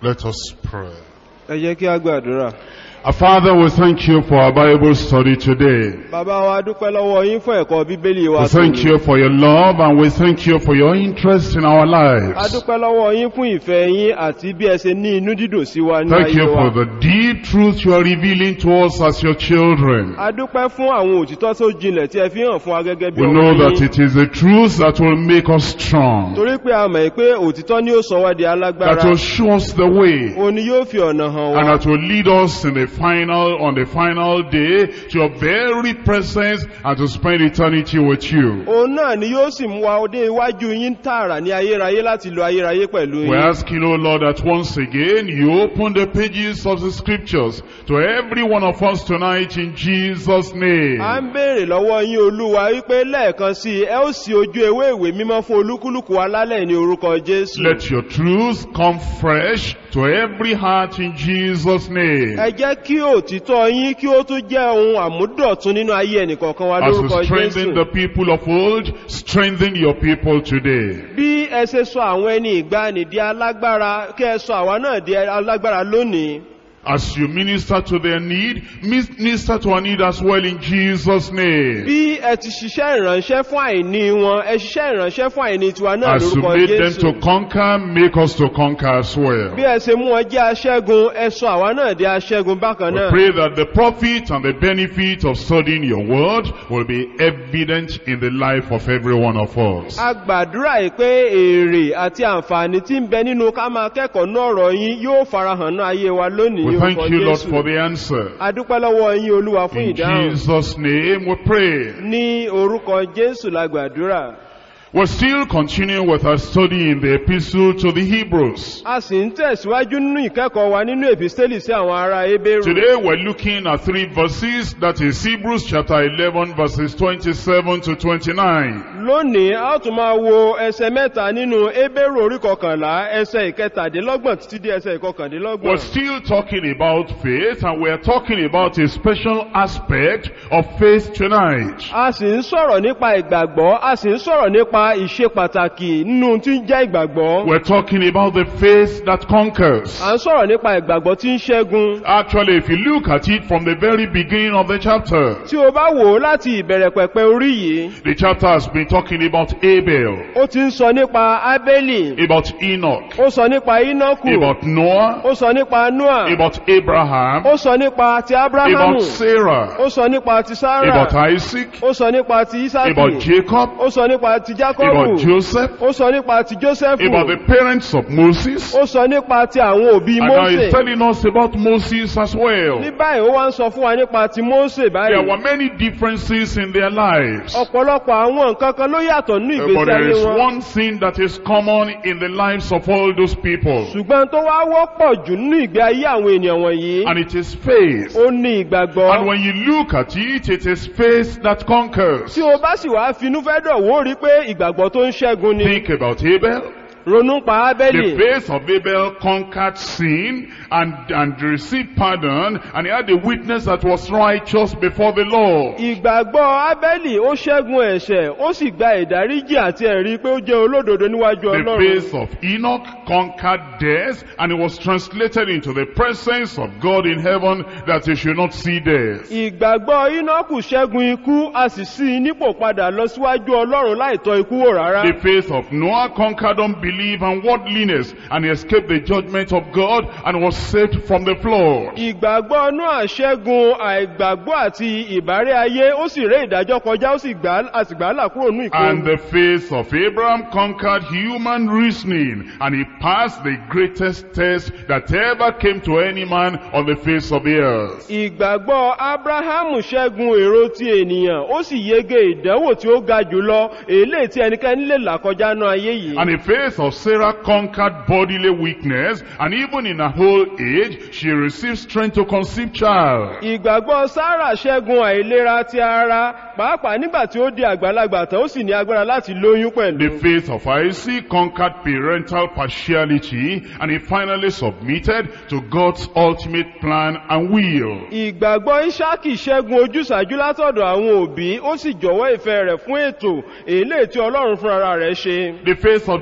Let us pray. ẹ jẹ́ kí a gbàdúrà Our Father, we thank you for our Bible study today. bàbá wa dúpẹ́ lọ́wọ́ yín fún ẹ̀kọ́ bíbélì wa We thank tòní. you for your love and we thank you for your interest in our a lives. dúpẹ́ lọ́wọ́ yín fún ìfẹ́ yín àti bí ẹ ṣe ní inú dídùn sí wa ní Thank ayé you wa for the deep truth you are revealing to us as your children. a dúpẹ́ fún àwọn òtítọ́ tó jinlẹ̀ tí ẹ fi hàn fún wa gẹ́gẹ́ bí We ọmọ know that yín it is the truth that will make us strong, torí pé a mọ̀ pé òtítọ́ ni ó sọ wá di that alágbára will show us the way, òun ni yóò fi ọ̀nà hàn and wá that will lead us in the final, on the final day to your very presence and to spend eternity with you. òun náà ni yóò sì mú wa dé iwájú yín tààrà ní ayérayé láti lo ayérayé pẹ̀lú We're yín asking, oh Lord, that once again you open the pages of the scriptures to every one of us tonight in Jesus' a name. ń béèrè lọ́wọ́ yín olúwa wípé lẹ́ẹ̀kan sí i, ẹ ó sì ojú ewé ìwé mímọ́ fún olúkúlùkù wa lálẹ́ ní orúkọ jésù Let your truth come fresh to every heart in Jesus' name. ẹ jẹ́ kí òtítọ́ yín kí ó tún jẹ́ ohun àmúdọ̀tún nínú ayé ẹnìkọ̀ọ̀kan wa As lórúkọ you strengthen the jésù people of old, strengthen your people today. bí ẹ ṣe sọ àwọn ẹni ìgbàanì di alágbára kí ẹ sọ àwa náà di alágbára lónìí As you minister to their need, minister to our need as well in Jesus' name. bí ẹ ti ṣiṣẹ́ ìránṣẹ́ fún àìní wọn ẹ ṣiṣẹ́ ìránṣẹ́ fún àìní tiwa náà As you lórúkọ made them jésù to conquer, make us to conquer as well. bí ẹ ṣe mú wọn jẹ́ aṣẹ́gun ẹ sọ àwa náà di aṣẹ́gun bákan We náà pray that the profit and the benefit of studying your word will be evident in the life of every one of us. a gbàdúrà yìí pé èrè àti àǹfààní tí ń bẹ nínú ká máa kẹ́kọ̀ọ́ náà ọ̀rọ̀ yín yóò farahàn náà ayé wa lónìí We thank orúkọ you, Lord, Jésù. for the answer. a dúpẹ́ lọ́wọ́ yín olúwa fún In ìdáhùn Jesus' name we pray. ní orúkọ jésù la gbàdúrà We're still continuing with our study in the epistle to the Hebrews. a sì ń tẹ̀síwájú nínú ìkẹ́kọ̀ọ́ wa nínú èpìstélì sí àwọn ará ebéèrú Today we're looking at three verses, that is Hebrews chapter 11 verses 27 to 29. lónìí a ó tún máa wo ẹsẹ mẹ́ta nínú ebéèrú orí kọkànlá ẹsẹ ìkẹtàdínlọ́gbọ̀n títí dé ẹsẹ We're ìkọkàndínlọ́gbọ̀n still talking about faith and we're talking about a special aspect of faith tonight. a sì ń sọ̀rọ̀ nípa ìgbàgbọ́ a sì ń sọ̀rọ̀ nípa ìṣe pàtàkì nínú tí ń jẹ́ ìgbàgbọ́ We're talking about the faith that conquers. à ń sọ̀rọ̀ nípa ìgbàgbọ́ tí ń ṣẹ́gun Actually, if you look at it from the very beginning of the chapter, tí o bá wò ó láti ìbẹ̀rẹ̀ pẹ̀pẹ̀ orí yìí the chapter has been talking about Abel, ó ti ń sọ nípa ábélì about Enoch, ó sọ nípa ínọ́kù about Noah, ó sọ nípa noah about Abraham, ó sọ nípa ti abrahamu about Sarah, ó sọ nípa ti sarah about Isaac, ó sọ nípa ti about isaki Jacob, ó sọ nípa ti about jacobu Joseph, ó sọ nípa ti josephu about the parents of Moses, ó sọ nípa ti àwọn òbí and now he's mose telling us about Moses as well. ní báyìí ó wá ń sọ fún wa nípa ti mose There báyìí were many differences in their lives. ọ̀pọ̀lọpọ̀ àwọn nǹkan kan ló yàtọ̀ ní Uh, But ìgbésí there ayé is wọn one thing that is common in the lives of all those people, ṣùgbọ́n tó wá wọ́pọ̀ jù nínú ìgbé ayé àwọn ènìyàn wọ̀nyí and it is faith. ó ní ìgbàgbọ́ And when you look at it, it is faith that conquers. tí o bá sì wá finú fẹ́ dọ̀ wó rí pé ìgbàgbọ́ tó ń ṣẹ́gun ni Think about Abel. ronú pa ábẹ́lì The faith of Abel conquered sin and, and received pardon, and he had a witness that was righteous before the Lord. ìgbàgbọ́ ábẹ́lì ó ṣẹ́gun ẹ̀ṣẹ̀ ó sì gba ìdáríjì àti ẹ̀rí pé ó jẹ́ olódodo níwájú The ọlọ́run faith of Enoch conquered death, and it was translated into the presence of God in heaven that he should not see death. ìgbàgbọ́ inọ́kù ṣẹ́gun ikú a sì sí i nípò padà lọ síwájú ọlọ́run láìtọ́ ikú wò rárá The faith of Noah conquered unbelief and worldliness, and he escaped the judgment of God and was saved from the flood. ìgbàgbọ́ náà ṣẹ́gun àìgbàgbọ́ àti ìbárẹ́ ayé ó sì ré ìdájọ́ kọjá ó sì gbà á sì gbà á là kúrò ní And ìkó the faith of Abraham conquered human reasoning, and he passed the greatest test that ever came to any man on the face of the earth. ìgbàgbọ́ abrahamu ṣẹ́gun èrò ti ènìyàn ó sì yege ìdánwò tí ó ga jùlọ èlé tí ẹnikẹ́ni lè là kọjá náà ayé yìí And the faith of Sarah conquered bodily weakness, and even in her old age, she received strength to conceive child. ìgbàgbọ́ sára ṣẹ́gun àìlera ti ara pàápàá nígbà tí ó di àgbàlagbà tán ó sì ní agbára láti lóyún pẹ̀lú The faith of Isaac conquered parental partiality, and he finally submitted to God's ultimate plan and will. ìgbàgbọ́ ìṣákì ṣẹ́gun ojúsàájú látọ̀dọ̀ àwọn òbí ó sì jọ̀wọ́ ìfẹ́ rẹ̀ fún ètò èlé tí ọlọ́run fúnra rẹ̀ ṣe The faith of Jacob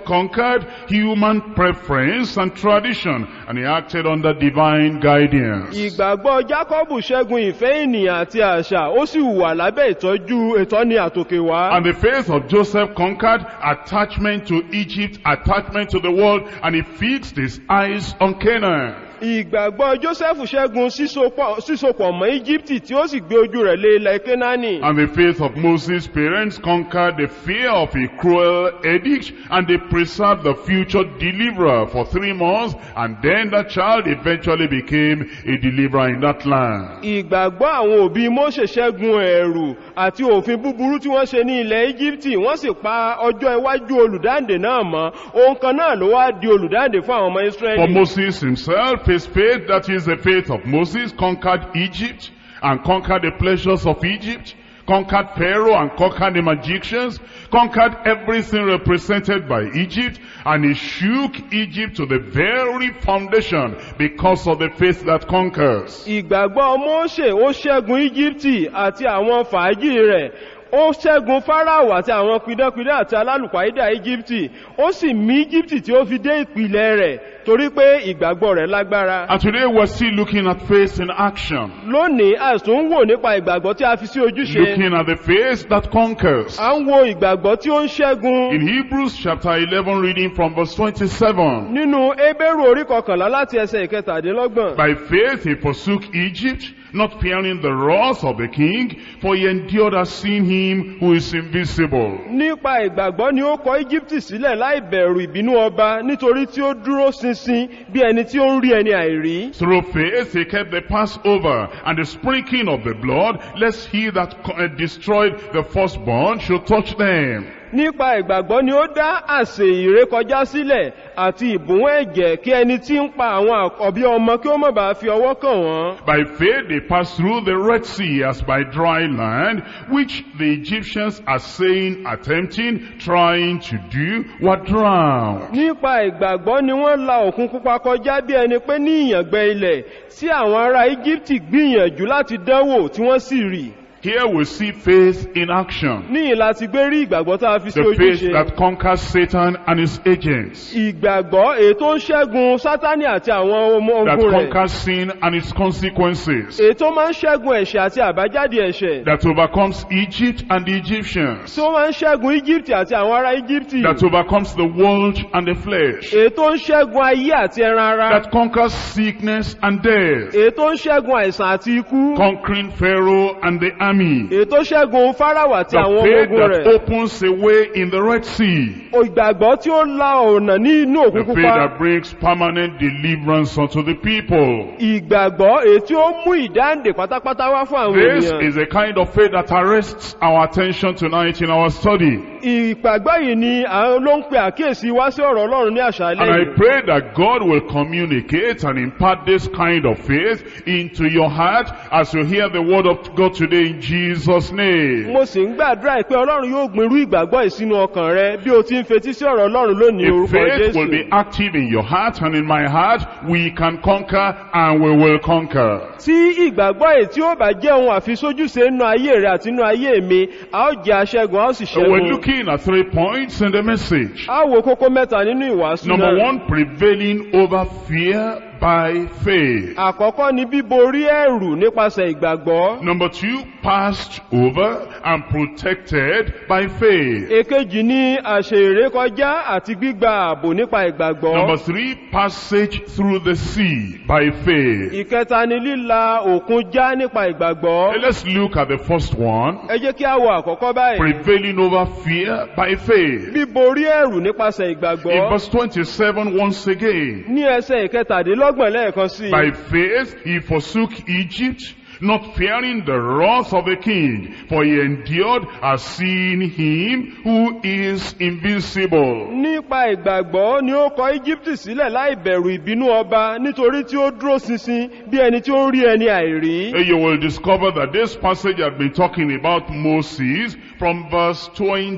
conquered human preference and tradition, and he acted under divine guidance. ìgbàgbọ́ jákọ́bù ṣẹ́gun ìfẹ́ ènìyàn àti àṣà ó sì wà lábẹ́ ìtọ́jú ìtọ́ni àtòkè wá. And the faith of Joseph conquered attachment to Egypt, attachment to the world, and he fixed his eyes on Canaan. ìgbàgbọ́ joseph ṣẹ́gun sísopọ̀ sísopọ̀ mọ́ íjíbítì tí ó sì gbé ojú rẹ̀ lé ilẹ̀ kénáánì. And the faith of Moses' parents conquered the fear of a cruel edict, and they preserved the future deliverer for three months, and then the child eventually became a deliverer in that land. ìgbàgbọ́ àwọn òbí mose ṣẹ́gun ẹ̀rù àti òfin búburú tí wọ́n ṣe ní ilẹ̀ íjíbítì wọ́n sì pa ọjọ́ iwájú olùdáǹdè náà mọ́ ohun kan náà ló wá di olùdáǹdè fún àwọn ọmọ For israẹli. Moses himself, his faith, that is the faith of Moses, conquered Egypt and conquered the pleasures of Egypt, conquered Pharaoh and conquered the magicians, conquered everything represented by Egypt, and he shook Egypt to the very foundation because of the faith that conquers. ìgbàgbọ́ mose ó ṣẹ́gun íjíbítì àti àwọn fàájì rẹ̀ ó ṣẹ́gun fáráò àti àwọn pidánpidán àti alálùpàídà íjíbítì ó sì mí íjíbítì tí ó fi dé ìpìlẹ̀ rẹ̀ torí pé ìgbàgbọ́ rẹ̀ lágbára. And today we're still looking at faith in action, lónìí àìsàn ń wò nípa ìgbàgbọ́ tí a fi sí ojúṣe. looking at the faith that conquers. à ń wo ìgbàgbọ́ tí ó ń ṣẹ́gun. In Hebrews chapter 11 reading from verse 27. nínú ebéèrú orí kọkànlá láti ẹsẹ̀ ìkẹtàdínlọ́gbọ̀n. By faith he forsook Egypt, not fearing the wrath of the king, for he endured as seeing him who is invisible. nípa ìgbàgbọ́ ni ó kọ íjíbítì sílẹ̀ láì bẹ̀rù ìbínú ọba nítorí tí ó dúró ṣinṣin bí ẹni tí ó ń rí ẹni àìrí. Through faith he kept the Passover and the sprinkling of the blood, lest he that co- uh, destroyed the firstborn should touch them. nípa ìgbàgbọ́ ni ó dá àsè ìrékọjá sílẹ̀ àti ìbùn ẹ̀jẹ̀ kí ẹni tí ń pa àwọn àkọ́bí ọmọ kí ó má bàa fi ọwọ́ kàn wọ́n. By faith they passed through the Red Sea as by dry land, which the Egyptians are saying, attempting, trying to do, were drowned. nípa ìgbàgbọ́ ni wọ́n la òkun pupa kọjá bí ẹni pé ní ìyàngbẹ ilẹ̀ tí àwọn ará íjíbítì gbìyànjú láti dánwò tí wọ́n sì rì. Here we see faith in action. níyìn láti gbé rí ìgbàgbọ́ tá a fi sí The faith ojúṣe. that conquers Satan and his agents. ìgbàgbọ́ èyí tó ń ṣẹ́gun sátánì àti àwọn ọmọ That ogun rẹ̀. conquers sin and its consequences. èyí tó máa ń ṣẹ́gun ẹ̀ṣẹ̀ àti àbájáde ẹ̀ṣẹ̀. That overcomes Egypt and the Egyptians. tí ó máa ń ṣẹ́gun íjíbítì àti àwọn ará íjíbítì. That overcomes the world and the flesh. èyí tó ń ṣẹ́gun ayé àti ẹran ara. That conquers sickness and death. èyí tó ń ṣẹ́gun àìsàn àti ikú. Conquering Pharaoh and the army. èyí tó ṣẹ́gun fáráwà àti The àwọn ọmọ faith ogun that rẹ̀. opens a way in the Red Sea. ìgbàgbọ́ tí ó la ọ̀nà ní inú The òkun faith pupa. that brings permanent deliverance unto the people. ìgbàgbọ́ èyí tí ó mú ìdáǹdè pátápátá wá fún àwọn This ènìyàn. is the kind of faith that arrests our attention tonight in our study. ìgbàgbọ́ yìí ni àwọn ló ń pe àkíyèsí wá sí ọ̀rọ̀ ọlọ́run ní àṣálẹ́ And I yìí. pray that God will communicate and impart this kind of faith into your heart as you hear the word of God today in Jesus' name. mo sì ń gbàdúrà pé ọlọ́run yóò gbin irú ìgbàgbọ́ yìí sínú ọkàn rẹ bí o ti ń fetí sí ọ̀rọ̀ ọlọ́run lónìí If orúkọ faith will be jésù. active in your heart and in my heart, we can conquer and we will conquer. tí ìgbàgbọ́ yìí tí ó bá jẹ́ ohun àfisójúṣe nínú ayé rẹ àti nínú ayé mi a ó jẹ́ aṣẹ́gun a ó sì So we're ṣẹ́gun. looking at three points in the message. a wo kókó mẹ́ta nínú ìwàásù Number náà. one, prevailing over fear by faith. àkọ́kọ́ ni bíborí ẹ̀rù nípasẹ̀ ìgbàgbọ́. Number two, passed over and protected by faith. èkejì ni àṣẹ ìrékọjá àti gbígba ààbò nípa ìgbàgbọ́. Number three, passage through the sea by faith. ìkẹta ni líla òkun já nípa ìgbàgbọ́. Okay, Let's look at the first one. ẹ jẹ́ kí a wo àkọ́kọ́ báyìí. Prevailing over fear by faith. bíborí ẹ̀rù nípasẹ̀ In ìgbàgbọ́. verse 27 once again. ní ẹsẹ̀ ìkẹtàdínlọ́gbọ̀n lẹ́ẹ̀kan sí i. By faith he forsook Egypt, not fearing the wrath of the king, for he endured as seeing him who is invisible. nípa ìgbàgbọ́ ni ó kọ íjíbítì sílẹ̀ láì bẹ̀rù ìbínú ọba nítorí tí ó dúró ṣinṣin bí ẹni tí ó ń rí ẹni àìrí. Uh, You will discover that this passage has been talking about Moses from verse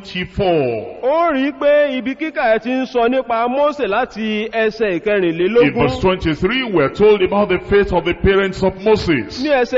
24. ó rí i pé ibi kíkà ẹ ti ń sọ nípa mósè láti ẹsẹ̀ In ìkẹrìnlélógún verse 23, we're told about the faith of the parents of Moses. ní ẹsẹ̀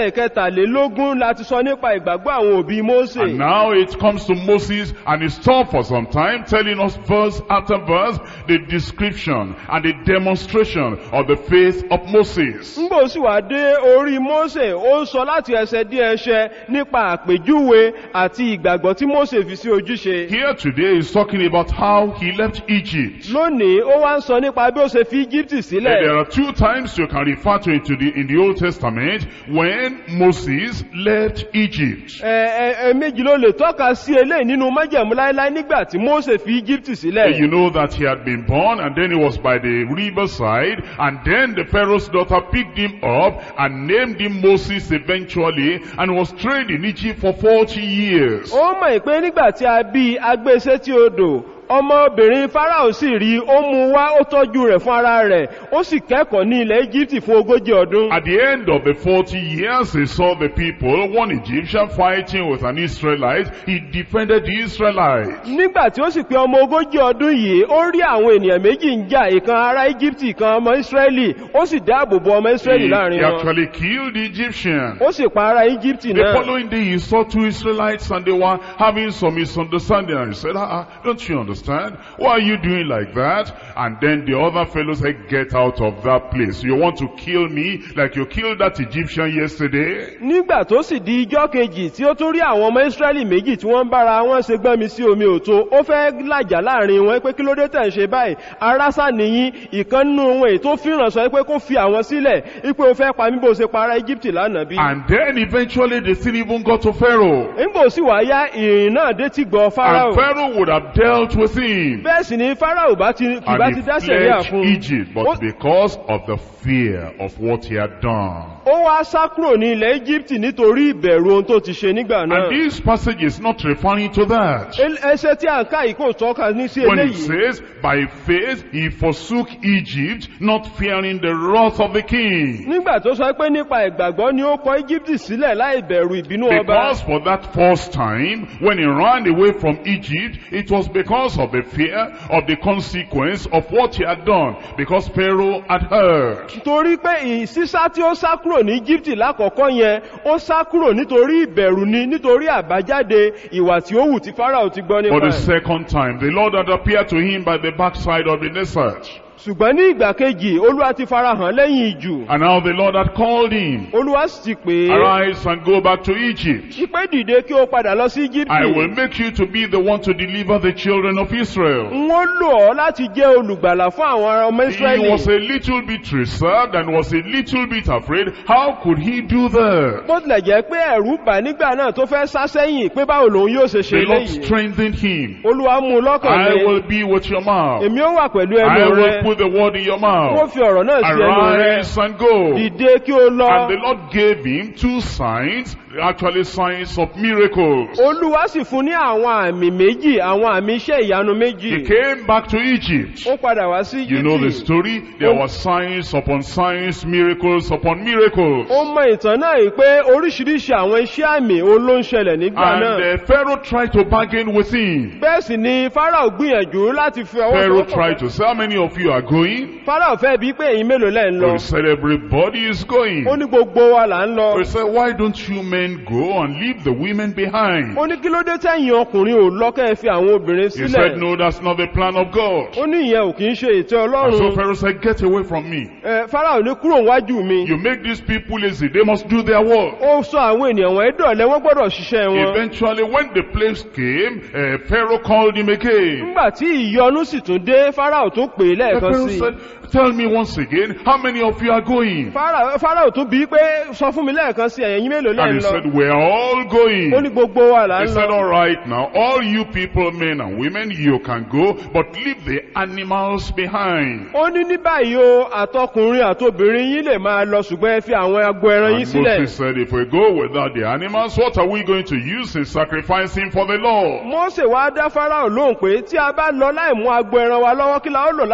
ẹsẹ̀ ìkẹtàlélógún láti sọ nípa ìgbàgbọ́ àwọn òbí Mósè. And now it comes to Moses and he stopped for some time telling us verse after verse the description and the demonstration of the faith of Moses. Ngbò sì wá dé orí Mósè, ó ń sọ láti ẹsẹ̀ dé ẹsẹ̀ nípa àpèjúwe àti ìgbàgbọ́ tí Mósè fi sí ojúṣe. Here today he's talking about how he left Egypt. Lónìí, ó wá ń sọ nípa bí ó ṣe fi Íjíbítì And sílẹ̀. there are two times you can refer to it to the, in the Old Testament when Moses left Egypt. Ẹ ẹ ẹ méjì ló lè tọ́ka sí eléyìí nínú májẹ̀mú láéláé nígbà tí Mósè fi Íjíbítì And you sílẹ̀. know that he had been born and then he was by the riverside and then the Pharaoh's daughter picked him up and named him Moses eventually and was trained in Egypt for 40 years. Ó mọ̀ pé nígbà tí a bí agbésẹ́ tí odò, ọmọbìnrin Fáráò sì rí, ó mú wá, ó tọ́jú rẹ̀ fún ara rẹ̀, ó sì kẹ́kọ̀ọ́ ní ilẹ̀ Íjíbítì fún ogójì ọdún. At the end of the 40 years, he saw the people, one Egyptian fighting with an Israelite. He defended the Israelites. Nígbà tí ó sì pé ọmọ ogójì ọdún yìí, ó rí àwọn ènìyàn méjì ń jà, ìkan ará Íjíbítì, ìkan ọmọ Ísírẹ́lì, ó sì dáàbò bo ọmọ He, Ísírẹ́lì he láàrin wọn. actually killed the Egyptian. Ó sì pa ará Íjíbítì The náà. following day he saw two Israelites and they were having some misunderstanding and he said, ah, ah, don't you understand? Why are you doing like that? And then the other fellow said, get out of that place. You want to kill me like you killed that Egyptian yesterday? Nígbà tó sì di ijọ́ kejì tí ó tún rí àwọn ọmọ Ísírẹ́lì méjì tí wọ́n ń bára wọn ṣe gbọ́n mi sí omi òtó, ó fẹ́ làjà láàrin wọn pé kí ló dé tẹ̀ ń ṣe báyìí, arásà nìyí, ìkan nínú wọn èyí tó fìràn sọ pé kó fi àwọn sílẹ̀, wípé ó fẹ́ pa mí bó ṣe pa ará Íjíbítì lánàá bí. And then eventually the thing even got to Pharaoh. Nígbò sì wá yá ìrìn náà dé ti gbọ́ Fáráò. And Pharaoh would have dealt with him. Bẹ́ẹ̀ sì ni Fáráò bá ti kì bá And ti he dá sẹ̀ríà fled fún un. Egypt, Ó- but because of the fear of what he had done. Ó wá sá kúrò ní ilẹ̀ Íjíbítì nítorí ìbẹ̀rù ohun tó ti ṣe nígbà And náà. this passage is not referring to that. El- Ẹsẹ̀ tí à ń ká yìí kò tọ́ka ní sí When it eléyìí. says, by faith he forsook Egypt, not fearing the wrath of the king. Nígbà tó sọ pé nípa ìgbàgbọ́ ni ó kọ Íjíbítì sílẹ̀ láì bẹ̀rù ìbínú ọba. Because for that first time, when he ran away from Egypt, it was because of the fear of the consequence of what he had done, because Pharaoh had heard. Torí pé ìsísá tí ó sá kúrò ní Íjíbítì lákọ̀ọ́kọ́ yẹn, ó sá kúrò nítorí ìbẹ̀rù ni, nítorí àbájáde ìwà tí ó wù tí Fáráò ti gbọ́ For nípa the ẹ̀. second time, the Lord had appeared to him by the backside of the desert. Ṣùgbọ́n ní ìgbà kejì, Olúwa ti farahàn lẹ́yìn ìjù. And now the Lord had called him, Olúwa sì ti pè é. Arise and go back to Egypt. Ìpè dìde kí ó padà lọ sí I will Íjíbítì. make you to be the one to deliver the children of Israel. N ó lò ọ́ láti jẹ́ olùgbàlà fún àwọn ọmọ He Ísírẹ́lì. was a little bit reserved and was a little bit afraid. How could he do that? Bó tilẹ̀ jẹ́ pé ẹ̀rù bà nígbà náà tó fẹ́ sá sẹ́yìn pé báwo lòun yóò ṣe ṣe The Lord léyìí. strengthened him. Olúwa mú un lọ́kàn I lé. will be with your mouth. Èmi ó wà pẹ̀lú I ẹnu will rẹ. put the word in your Wọ́n mouth. fi ọ̀rọ̀ náà sí ẹnu rẹ. Arise and go. Dìde kí o lọ. And the Lord gave him two signs, actually signs of miracles. Olúwa sì fún ní àwọn àmì méjì, àwọn àmì iṣẹ́ ìyanu He méjì. came back to Egypt. Ó padà wá sí You know the Íjíbítì. story? There were signs upon signs, miracles upon miracles. Ó mọ ìtàn náà yìí pé oríṣiríṣi àwọn iṣẹ́ àmì òun ló ń ṣẹlẹ̀ nígbà And náà. uh, Pharaoh tried to bargain with him. Bẹ́ẹ̀ sì ni Fáráò gbìyànjú láti fi ọwọ́ Pharaoh sọ́kàn. tried to say, how many of you are going? Fáráò fẹ́ bí pé ẹ̀yin mélòó lẹ́ ń lọ. He said, everybody is going. Ó ní gbogbo wa là ń lọ. He said, why don't you men go and leave the women behind? Ó ní kí ló dé tẹ́yìn ọkùnrin ò lọ́kẹ́ fi àwọn obìnrin He said, sílẹ̀. no, that's not the plan of God. Ó ní ìyẹn ò kì í ṣe ètò And so Ọlọ́run. Pharaoh said, get away from me. Ẹ, Fáráò ní kúrò wájú mi. You make these people lazy. They must do their work. Ó sọ àwọn ènìyàn wọ̀nyí dọ̀lẹ́ wọ́n gbọ́dọ̀ ṣiṣẹ́ wọn. Eventually, when the place came, uh, Pharaoh called him again. Nígbà tí ìyọnu sì tún dé, Fáráò tún pè é And lẹ́ẹ̀kan Pharaoh sí i. said, tell me once again, how many of you are going? Fáráò Fáráò tún bí pé sọ fún mi lẹ́ẹ̀kan sí ẹ̀yin mélòó lẹ́ And ń he lọ. said, we're all going. Ó ní gbogbo wa là He ń said, lọ. all right now, all you people, men and women, you can go, but leave the animals behind. Ó ní ní báyìí o, àtọkùnrin àtobìnrin yín lè máa lọ ṣùgbọ́n ẹ fi àwọn agbo ẹran yín And sílẹ̀. Moses said, if we go without the animals, what are we going to use in sacrificing for the Lord? Mósè wá dá Fáráò lóhùn pé tí a bá lọ láì mú agbo ẹran wa lọ́wọ́ kí la ó lò láti fi rúbọ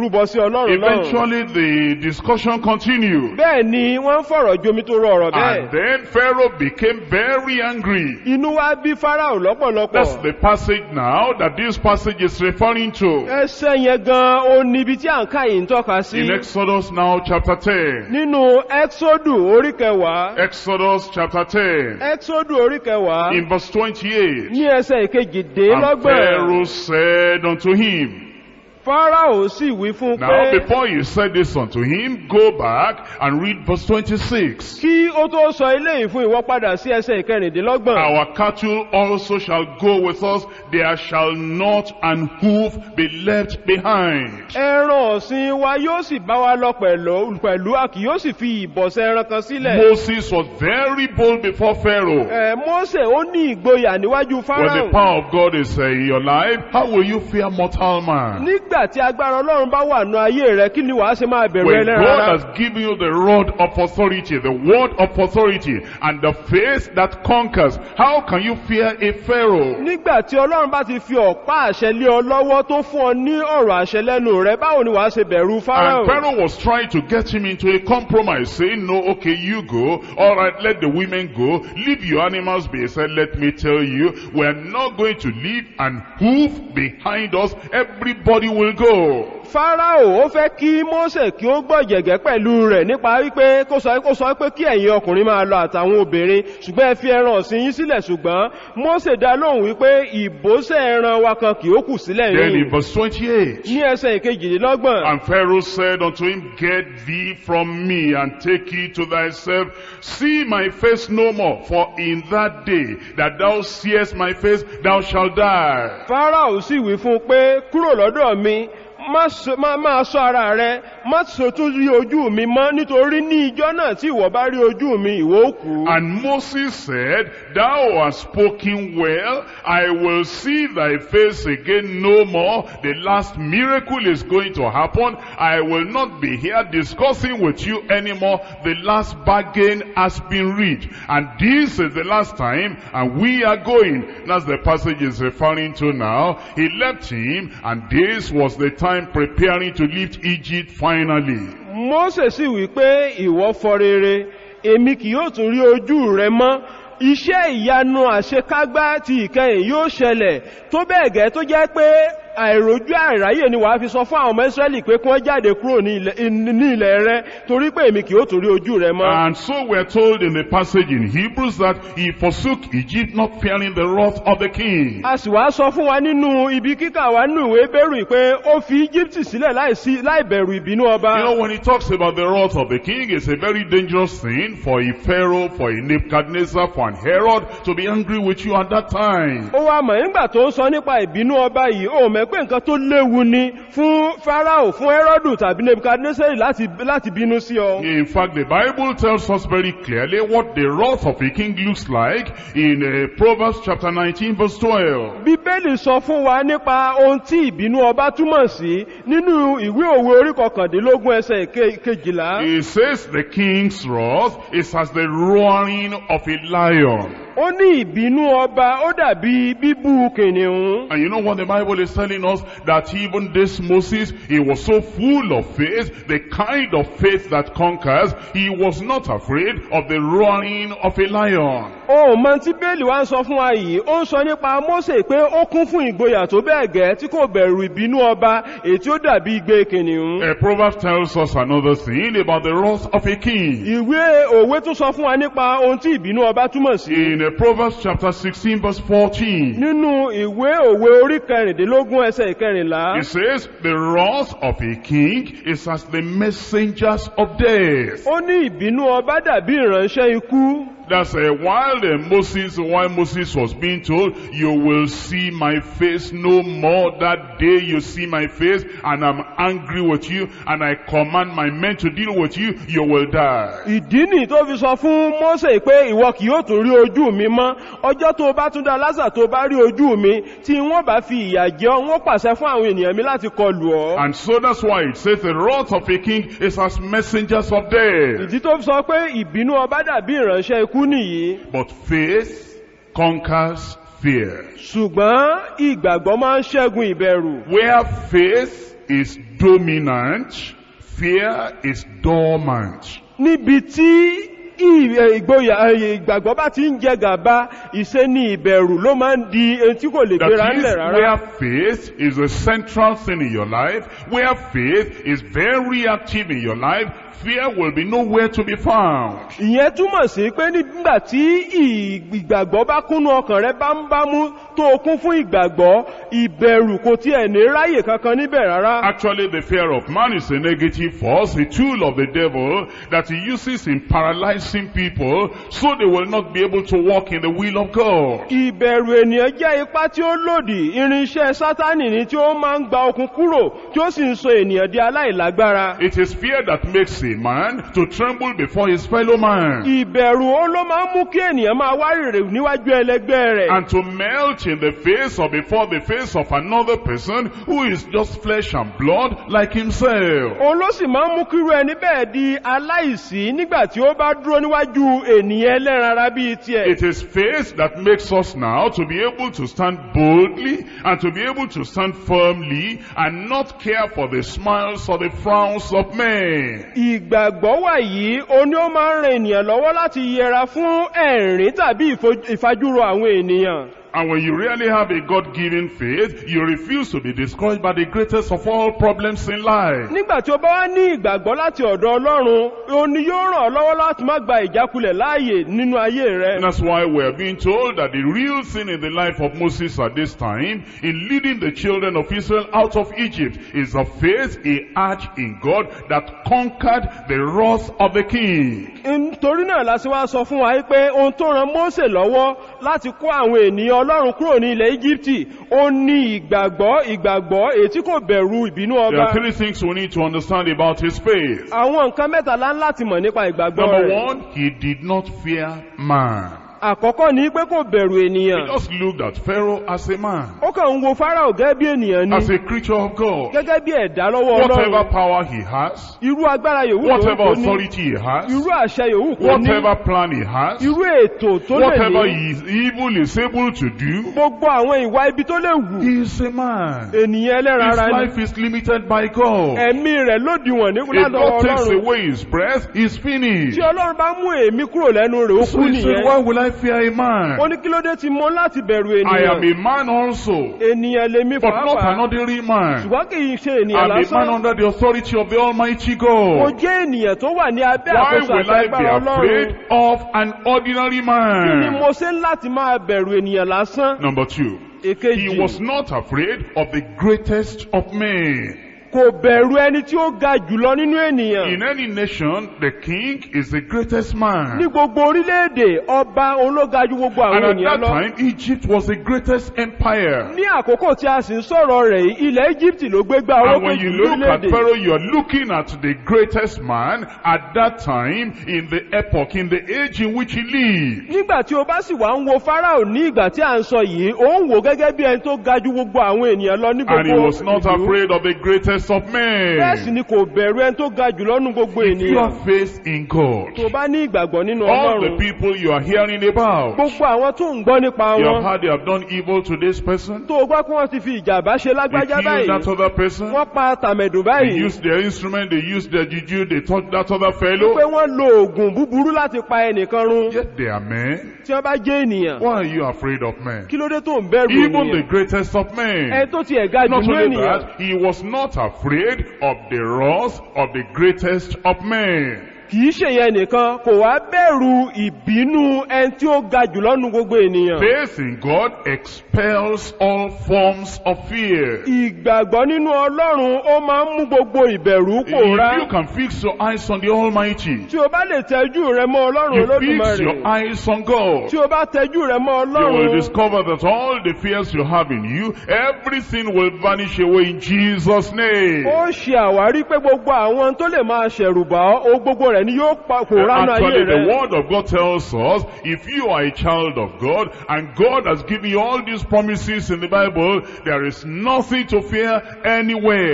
rúbọ sí ọlọ́run náà Eventually the discussion continued. bẹ́ẹ̀ ni wọ́n ń fọ̀rọ̀ jomi tó rọ ọ̀rọ̀ bẹ́ẹ̀ And then Pharaoh became very angry. inú wa bí farao lọ́pọ̀lọpọ̀ That's the passage now that this passage is referring to. ẹsẹ̀ yẹn gan ó níbi tí à ń ká yìí ń tọ́ka sí In Exodus now chapter 10. nínú exodu orí kẹwàá Exodus chapter 10. exodu orí kẹwàá In verse 28. ní ẹsẹ̀ And ìkejìdínlọ́gbọ̀n Pharaoh said unto him, farao sì wí fún un Now pé before you said this unto him, go back and read verse 26. kí ó tó sọ eléyìí fún ìwọ padà sí ẹsẹ̀ ìkẹrìndínlọ́gbọ̀n Our cattle also shall go with us, there shall not an hoof be left behind. ẹran ọ̀sìn wa yóò sì bá wa lọ pẹ̀lú pẹ̀lú a kì yóò sì fi ìbọ̀sẹ̀ ẹran kan sílẹ̀. Moses was very bold before Pharaoh. ẹ Mósè ó ní ìgboyà níwájú When the Fáráò. power of God is uh, in your life, how will you fear mortal man? nígbà tí agbára ọlọ́run bá wà nù ayé rẹ kí ni wàá ṣe máa bẹ̀rù When ẹlẹ́ran God ara. has given you the rod of authority, the word of authority, and the faith that conquers, how can you fear a Pharaoh? nígbà tí ọlọ́run bá ti fi ọ̀pá àṣẹ lé ọ lọ́wọ́ tó fún ọ ní ọ̀rọ̀ àṣẹ lẹ́nu rẹ báwo ni wàá ṣe bẹ̀rù Fáráò. And Pharaoh was trying to get him into a compromise, saying, no, okay, you go. All right, let the women go. Leave your animals be. He said, let me tell you, we're not going to leave an hoof behind us. Everybody will go. Fáráò ó fẹ́ kí Mósè kí ó gbọ́ jẹ̀gẹ́ pẹ̀lú rẹ̀ nípa wípé kó sọ kó sọ pé kí ẹ̀yin ọkùnrin máa lọ àtàwọn obìnrin ṣùgbọ́n ẹ fi ẹran ọ̀sìn yín sílẹ̀ ṣùgbọ́n Mósè dá lóhùn wípé ìbòsẹ̀ ẹran wa kan kì ó kù sílẹ̀ Then in yìí verse 28, ní ẹsẹ̀ ìkejìlélọ́gbọ̀n And Pharaoh said unto him, Get thee from me, and take it to thyself. See my face no more, for in that day that thou seest my face, thou shalt die. Fáráò sì wí fún un pé kúrò lọ́dọ̀ mi má ṣe- má- máa ṣọ́ ara rẹ má ṣe tún rí ojú mi mọ́ nítorí ní ijọ́ náà tí ìwọ bá rí ojú mi ìwọ ó kú. And Moses said, Thou hast spoken well, I will see thy face again no more. The last miracle is going to happen. I will not be here discussing with you anymore. The last bargain has been reached. And this is the last time, and we are going. That's the passage is referring to now. He left him, and this was the time preparing to leave Egypt finally. Mósè sì wí pé ìwọ fọ rere èmi kì yóò tún rí ojú rẹ mọ́ iṣẹ́ ìyanu àṣekágbá ti ìkẹyìn yóò ṣẹlẹ̀ tó bẹ́ẹ̀ gẹ́ tó jẹ́ pé àìrójú àìráyè ni wàá fi sọ fún àwọn ọmọ Ísírẹ́lì pé kí wọ́n jáde kúrò ní ilẹ̀- ní ilẹ̀ rẹ torí pé èmi kì yóò tún rí ojú rẹ mọ́. And so we're told in the passage in Hebrews that he forsook Egypt not fearing the wrath of the king. a sì wá sọ fún wa nínú ibi kíkà wa nínú ìwé bẹ́rù pé ó fi Íjíbítì sílẹ̀ láìsí- láìbẹ̀rù ìbínú ọba. You know, when he talks about the wrath of the king, it's a very dangerous thing for a Pharaoh, for a Nebuchadnezzar, for an Herod to be angry with you at that time. ó wá mọ̀ nígbà tó ń sọ nípa ìbínú ọba yìí ó mọ̀ pé nǹkan tó léwu ni fún Fáráò fún Hẹ́rọ́dù tàbí Nebukadnesari láti láti bínú sí ọ. In fact, the Bible tells us very clearly what the wrath of a king looks like in uh, Proverbs chapter 19 verse 12. Bíbélì sọ fún wa nípa ohun tí ìbínú ọba túmọ̀ sí nínú ìwé òwe orí kọkàndínlógún ẹsẹ̀ ke- kejìlá. It says the king's wrath is as the roaring of a lion. Ó ní ìbínú ọba ó dàbí bíbú kìnìún. And you know what the Bible is telling us? That even this Moses, he was so full of faith, the kind of faith that conquers, he was not afraid of the roaring of a lion. Ohun mọ tí Bẹ́ẹ̀lì wá ń sọ fún wa yìí, ó ń sọ nípa Mósè pé ó kún fún ìgboyà tó bẹ́ẹ̀ gẹ́ tí kò bẹ̀rù ìbínú ọba èyí tí ó dàbí igbe kìnìún. A Proverbs tells us another thing about the wrath of a king. Ìwé òwe tún sọ fún wa nípa ohun tí ìbínú ọba túmọ̀ sí. In uh, Proverbs chapter 16 verse 14, Nínú ìwé òwe orí kẹrìndínlógún ẹsẹ̀ ìkẹrìnlá. it says, The wrath of a king is as the messengers of death. Ó ní ìbínú ọba dàbí ìránṣẹ́ ikú. That's uh, while uh, Moses, while Moses was being told, you will see my face no more. That day you see my face and I'm angry with you and I command my men to deal with you, you will die. Ìdí nì tó fi sọ fún Mósè pé ìwọ kì yóò tún rí ojú mi mọ́. Ọjọ́ tó bá tún dá lásà tó bá rí ojú mi tí wọ́n bá fi ìyà jẹ ọ́, wọ́n pàṣẹ fún àwọn ènìyàn mi láti kọlù ọ́. And so that's why it says the wrath of a king is as messengers of death. Ìdí tó fi sọ pé ìbínú ọba dàbí ìránṣẹ́ ikú nìyí. But faith conquers fear. Ṣùgbọ́n ìgbàgbọ́ máa ń ṣẹ́gun ìbẹ̀rù. Where faith is dominant, fear is dormant. níbi tí ì- ẹ, ìgboyà ẹ, ìgbàgbọ́ bá ti ń jẹ gàba ìṣe ni ìbẹ̀rù ló máa ń di ẹni tí kò lè gbéra That is ńlẹ̀ rárá where faith is a central thing in your life, where faith is very active in your life, fear will be nowhere to be found. ìyẹn túmọ̀ sí pé nígbà tí ì- ìgbàgbọ́ bá kúnnú ọkàn rẹ bámúbámú tó o kún fún ìgbàgbọ́ ìbẹ̀rù kò tiẹ̀ ní ráyè kankan níbẹ̀ rárá Actually, the fear of man is a negative force, a tool of the devil that he uses in paralyzing people so they will not be able to walk in the will of God. ìbẹ̀rù ènìyàn jẹ́ ipá tí ó lòdì irinṣẹ́ sátánì ni tí ó máa ń gba okun kúrò tí ó sì ń sọ ènìyàn di aláìlágbára It is fear that makes a man to tremble before his fellow man ìbẹ̀rù ó ló máa ń mú kí ènìyàn máa wárìrì níwájú ẹlẹgbẹ́ rẹ̀ and to melt in the face or before the face of another person who is just flesh and blood like himself. òun ló sì máa ń mú kírú ẹni bẹ́ẹ̀ di aláìsí nígbà tí ó bá dúró níwájú ènìyàn ẹlẹ́ran ara bíi tiẹ̀ It is faith that makes us now to be able to stand boldly and to be able to stand firmly and not care for the smiles or the frowns of men. ìgbàgbọ́ wà yìí o ní ó máa ń ran ènìyàn lọ́wọ́ láti yẹra fún ẹ̀rín tàbí ìfo- ìfajúro àwọn ènìyàn And when you really have a God-given faith, you refuse to be discouraged by the greatest of all problems in life. nígbà tí ó bá wá ní ìgbàgbọ́ láti ọ̀dọ̀ ọlọ́run o ní yóò ràn ọ́ lọ́wọ́ láti má gba ìjákulẹ̀ láàyè nínú ayé rẹ And that's why we're being told that the real thing in the life of Moses at this time, in leading the children of Israel out of Egypt, is the faith he had in God that conquered the wrath of the king. nítorí náà la ṣe wá sọ fún wa pé ohun tó ran Mósè lọ́wọ́ láti kó àwọn ènìyàn ọlọ́run kúrò ní ilẹ̀ Íjíbítì ó ní ìgbàgbọ́ ìgbàgbọ́ èyí tí kò bẹ̀rù ìbínú There ọba are three things we need to understand about his faith. àwọn nǹkan mẹ́tàlá láti mọ̀ nípa ìgbàgbọ́ Number rẹ̀ one, he did not fear man. àkọ́kọ́ ni pé kò bẹ̀rù He ènìyàn just looked at Pharaoh as a man, ó kàn ń wo Fáráò gẹ́gẹ́ bí ènìyàn ni as a creature of God. gẹ́gẹ́ bí ẹ̀dá lọ́wọ́ Whatever ọlọ́run power he has, irú agbára yòówù tó whatever kò ní authority he has, irú àṣẹ yòówù kò ní whatever plan he has, irú ètò tó lè whatever ní he is evil is able to do, gbogbo àwọn ìwà ibi tó lè wù he is a man. ènìyàn ẹlẹ́ran His ara ni life is limited by God. ẹ̀mí rẹ̀ lòdìwọ̀n ní If ládọ̀wọ́ God takes ọlọ́run away his breath, he's finished. tí ọlọ́run bá mú èémí kúrò lẹ́nu rẹ̀ ó So kú he said, nìyẹn why will I fear a man? ó ní kí ló dé tí mo láti bẹ̀rù I am ènìyàn a man also, ènìyàn lèmi but not an pàápàá ordinary man. ṣùgbọ́n kì í ṣe ènìyàn I'm a man lásán under the authority of the Almighty mo God. jẹ́ ènìyàn tó wà ní abẹ́ Why àkóso will àti I be agbára ọlọ́run afraid of an ordinary kí ni man? mo ṣe ń láti máa bẹ̀rù ènìyàn lásán Number two, èkejì he was not afraid of the greatest of men. kò bẹ̀rù ẹni tí ó ga jùlọ nínú ènìyàn In any nation, the king is the greatest ní man. gbogbo orílẹ̀-èdè ọba òun ló ga ju gbogbo And àwọn at ènìyàn that lọ time, Egypt was the greatest empire. ní àkókò tí a sì ń sọ̀rọ̀ rẹ̀ yìí ilẹ̀ Egypt ló gbégbá And orókè when jù you look at lórílẹ̀-èdè Pharaoh, you are looking at the greatest man at that time in the epoch, in the age in which he lived. nígbà tí o bá sì wá ń wo Fáráò ní ìgbà tí à ń sọ yìí ó ń wò gẹ́gẹ́ bí ẹni tó ga ju gbogbo àwọn ènìyàn lọ ní And he gbogbo was not ìlú. afraid of the greatest of bẹ́ẹ̀ sì men. ni kò bẹ̀rù ẹni tó ga jùlọ nínú gbogbo If you ènìyàn have faith in God, tó bá ní ìgbàgbọ́ nínú all the Ọlọ́run people you are hearing about, gbogbo àwọn tó ń gbọ́ nípa you have wọn heard they have done evil to this person, tó o gbọ́ pé wọ́n ti fi ìjàmbá ṣe they lágbájá killed báyìí that other person, wọ́n pa tàmẹ̀dù they báyìí used their instrument, they used their juju, they touched that other pé fellow, wọ́n lo oògùn búburú láti pa ẹnìkan run yet they are men. tí wọ́n bá jẹ́ ènìyàn Why are you afraid of men? kí ló dé tó ń bẹ̀rù Even the ènìyàn greatest of men. ẹni tó ti ẹ̀ga jù Not ní only ènìyàn that, he was not afraid of the wrath of the greatest of men. kìí ṣe yẹn nìkan kò wá bẹ̀rù ìbínú ẹni tí ó ga jù lọ́nu gbogbo ènìyàn Faith in God expels all forms of fear. ìgbàgbọ́ nínú ọlọ́run ó máa ń mú gbogbo ìbẹ̀rù pòórá If you can fix your eyes on the Almighty, tí o bá lè tẹ́jú rẹ mọ́ ọlọ́run you fix olódùmarè your eyes on God, tí o bá tẹ́jú rẹ mọ́ you will ọlọ́run discover that all the fears you have in you, everything will vanish away in Jesus' name. ó ṣe àwárí pé gbogbo àwọn tó lè máa ṣẹ̀rù bá ọ ó gbogbo rẹ̀ ni yóò pa- pòórá nínú ayé Actually, the rẹ word of God tells us, if you are a child of God, and God has given you all these promises in the Bible, there is nothing to fear anywhere.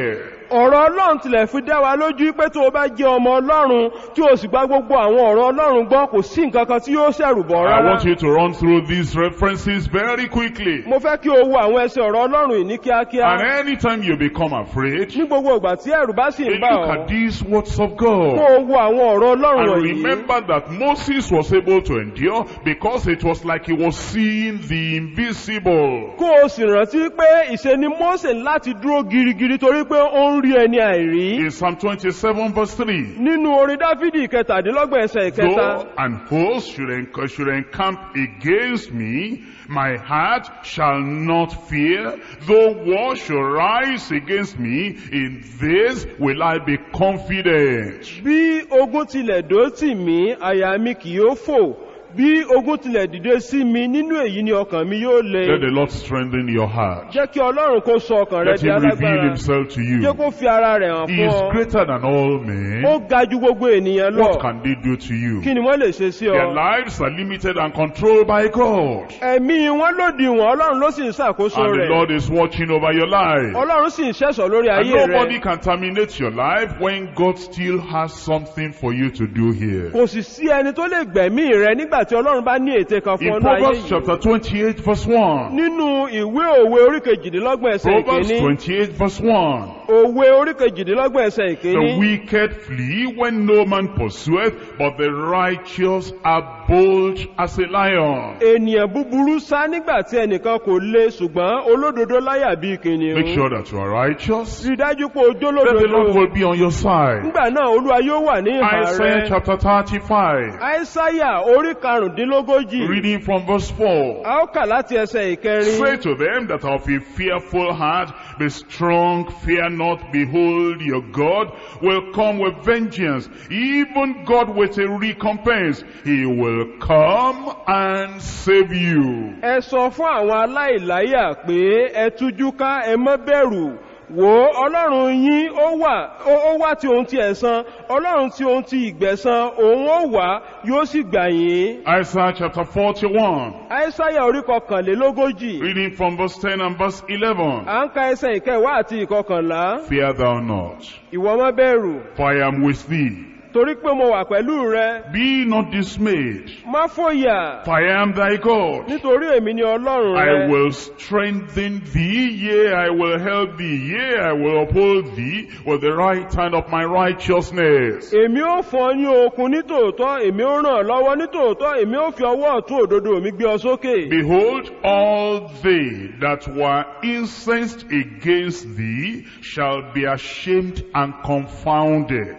ọ̀rọ̀ ọlọ́run tilẹ̀ fi dá wa lójú pé tó o bá jẹ́ ọmọ ọlọ́run tí o sì gba gbogbo àwọn ọ̀rọ̀ ọlọ́run gbọ́ kò sí nǹkan kan tí yóò ṣẹ̀rù bọ̀ I rárá want you to run through these references very quickly. mo fẹ́ kí o wo àwọn ẹsẹ̀ ọ̀rọ̀ ọlọ́run yìí ní kíákíá And anytime you become afraid, ní gbogbo ìgbà tí ẹ̀rù bá sì you ń bà look ọ́ at these words of kó God. o wo àwọn ọ̀rọ̀ ọlọ́run And wọ̀nyí remember that Moses was able to endure because it was like he was seeing the invisible. kó o sì rántí pé ìṣe ni Mósè láti dúró girigiri torí pé ó ń rí ẹni àìrí In Psalm 27 verse 3. nínú orin dáfídì kẹtàdínlọ́gbọ̀n ẹsẹ̀ ìkẹta Though an host should, enc- should encamp against me, my heart shall not fear. Though war should rise against me, in this will I be confident. bí ogun tilẹ̀ dó tì mí àyà mi kì yóò fò bí ogun tilẹ̀ dìde sí mi nínú èyí ni ọkàn mi yóò le Let the Lord strengthen your heart. jẹ́ kí ọlọ́run kó sọ ọkàn rẹ Let di him reveal alágbára himself to jẹ́ you. kó fi ara rẹ̀ hàn He fún is ọ greater than all ó men. ga ju gbogbo ènìyàn lọ What can they do to you? kí ni wọ́n lè ṣe sí Their ọ lives are limited and controlled by God. ẹ̀mí wọn lòdì wọn ọlọ́run ló sì ń ṣàkóso And the rẹ̀ Lord is watching over your life. ọlọ́run sì ń ṣẹ̀ṣọ́ lórí And ayé nobody rẹ̀ can terminate your life when God still has something for you to do here. kò sì sí ẹni tó lè gbẹ̀mí rẹ nígbà tí ọlọ́run bá ní ète kan fún In ọ̀nà ayé Proverbs yìí chapter 28 verse 1. nínú ìwé òwe orí kejìdínlọ́gbọ̀n ẹsẹ̀ Proverbs ìkíní 28 verse 1. òwe orí kejìdínlọ́gbọ̀n ẹsẹ̀ The ìkíní wicked flee when no man pursueth, but the righteous are bold as a lion. ènìyàn búburú sá nígbà tí ẹnìkan kò lé ṣùgbọ́n olódodo láyà bí Make kìnìún sure that you are righteous. rí dájú pé ojú That the Lord olódodo will be on your side. nígbà náà olúwa yóò wà ní ìhà Isaiah rẹ chapter 35. àìsáyà orí karùndínlógójì Reading from verse 4. a ó kà láti ẹsẹ̀ ìkẹrin Say to them that are of a fearful heart, Be strong, fear not, behold, your God will come with vengeance, even God with a recompense. He will come and save you. ẹ sọ fún àwọn aláìláyà pé ẹ tújú ká ẹ má bẹ̀rù wò ó ọlọ́run yín ó wà ó ó wá tí ohun ti ẹ̀san ọlọ́run tí ohun ti ìgbẹ̀san òun ó wá yóò sì gbà yín. Isaiah chapter 41, àìsáyà orí kọkànlélógójì reading from verse 10 and verse 11. à ń ka ẹsẹ̀ ìkẹwàá àti ìkọkànlá Fear thou not, ìwọ má bẹ̀rù for I am with thee. torí pé mo wà pẹ̀lú rẹ Be not dismayed, má fòyà for I am thy God. nítorí èmi ni ọlọ́run I rẹ will strengthen thee, yea, I will help thee, yea, I will uphold thee with the right hand of my righteousness. èmi ó fún ọ ní okun nítòótọ́ èmi ó ràn ọ́ lọ́wọ́ nítòótọ́ èmi ó fi ọwọ́ ọ̀tún òdodo mi gbé ọ sókè. Behold, all they that were incensed against thee shall be ashamed and confounded.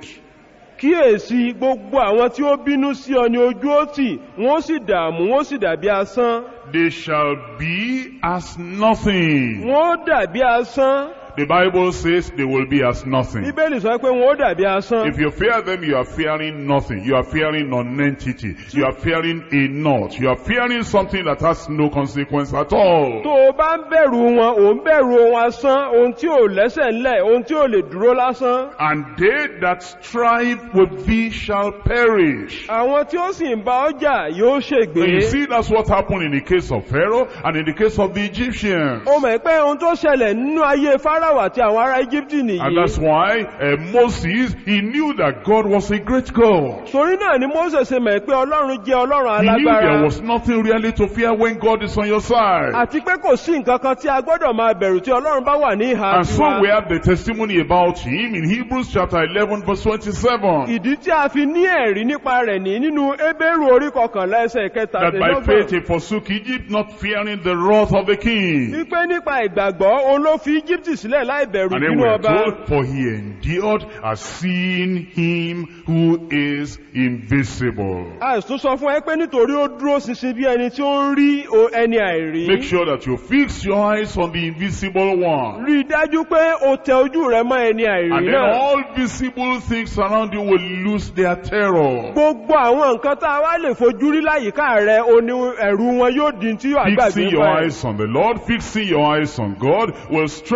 kíyèsí gbogbo àwọn tí ó bínú sí ọ ní ojú ó tì wọ́n sì dààmú wọ́n sì dàbí asán They shall be as nothing. wọ́n dàbí asán The Bible says they will be as nothing. bíbélì sọ pé wọ́n dàbí asán If you fear them, you are fearing nothing. You are fearing non-entity. You are fearing a naught. You are fearing something that has no consequence at all. tó o bá ń bẹ̀rù wọn ò ń bẹ̀rù ohun asán ohun tí ò lẹ́sẹ̀ ńlẹ̀ ohun tí ò lè dúró lásán And they that strive with thee shall perish. àwọn tí ó sì ń bá ọjà yóò ṣègbé And you see, that's what happened in the case of Pharaoh and in the case of the Egyptians. o mọ̀ pé ohun tó ṣẹlẹ̀ nínú ayé fáráwà àti àwọn ará íjíbítì And nìyí that's why uh, Moses, he knew that God was a great God. torí náà ni mose ṣe mọ̀ pé ọlọ́run jẹ́ ọlọ́run He knew there alágbára was nothing really to fear when God is on your side. àti pé kò sí nǹkan kan tí a gbọ́dọ̀ máa bẹ̀rù tí ọlọ́run bá wà ní ìhà And so tiwa we have the testimony about him in Hebrews chapter 11 verse 27. ìdí tí a fi ní ẹ̀rí nípa rẹ̀ ní nínú ebéèrú orí kọkànlá ẹsẹ̀ That by faith kẹtàdínlọ́gbọ̀n he forsook Egypt, not fearing the wrath of the king. wípé nípa ìgbàgbọ́ òun ló fi íjíbítì sílẹ̀ láì bẹ̀rù And then nínú we are ọba told, for he endured as seeing him who is invisible. àìsùn sọ fún ẹ pé nítorí ó dúró ṣinṣin bí ẹni tí ó ń rí o- ẹni àìrí Make sure that you fix your eyes on the invisible one. rí i dájú pé o tẹ ojú rẹ mọ́ ẹni And àìrí then náà all visible things around you will lose their terror. gbogbo àwọn nǹkan tá a wá lè fojú rí láyìíká rẹ o ní ẹ̀rù wọn yóò di tí yóò àgbàgbé Fixing your pa ẹ̀. eyes on the Lord, fixing your eyes on God will strengthen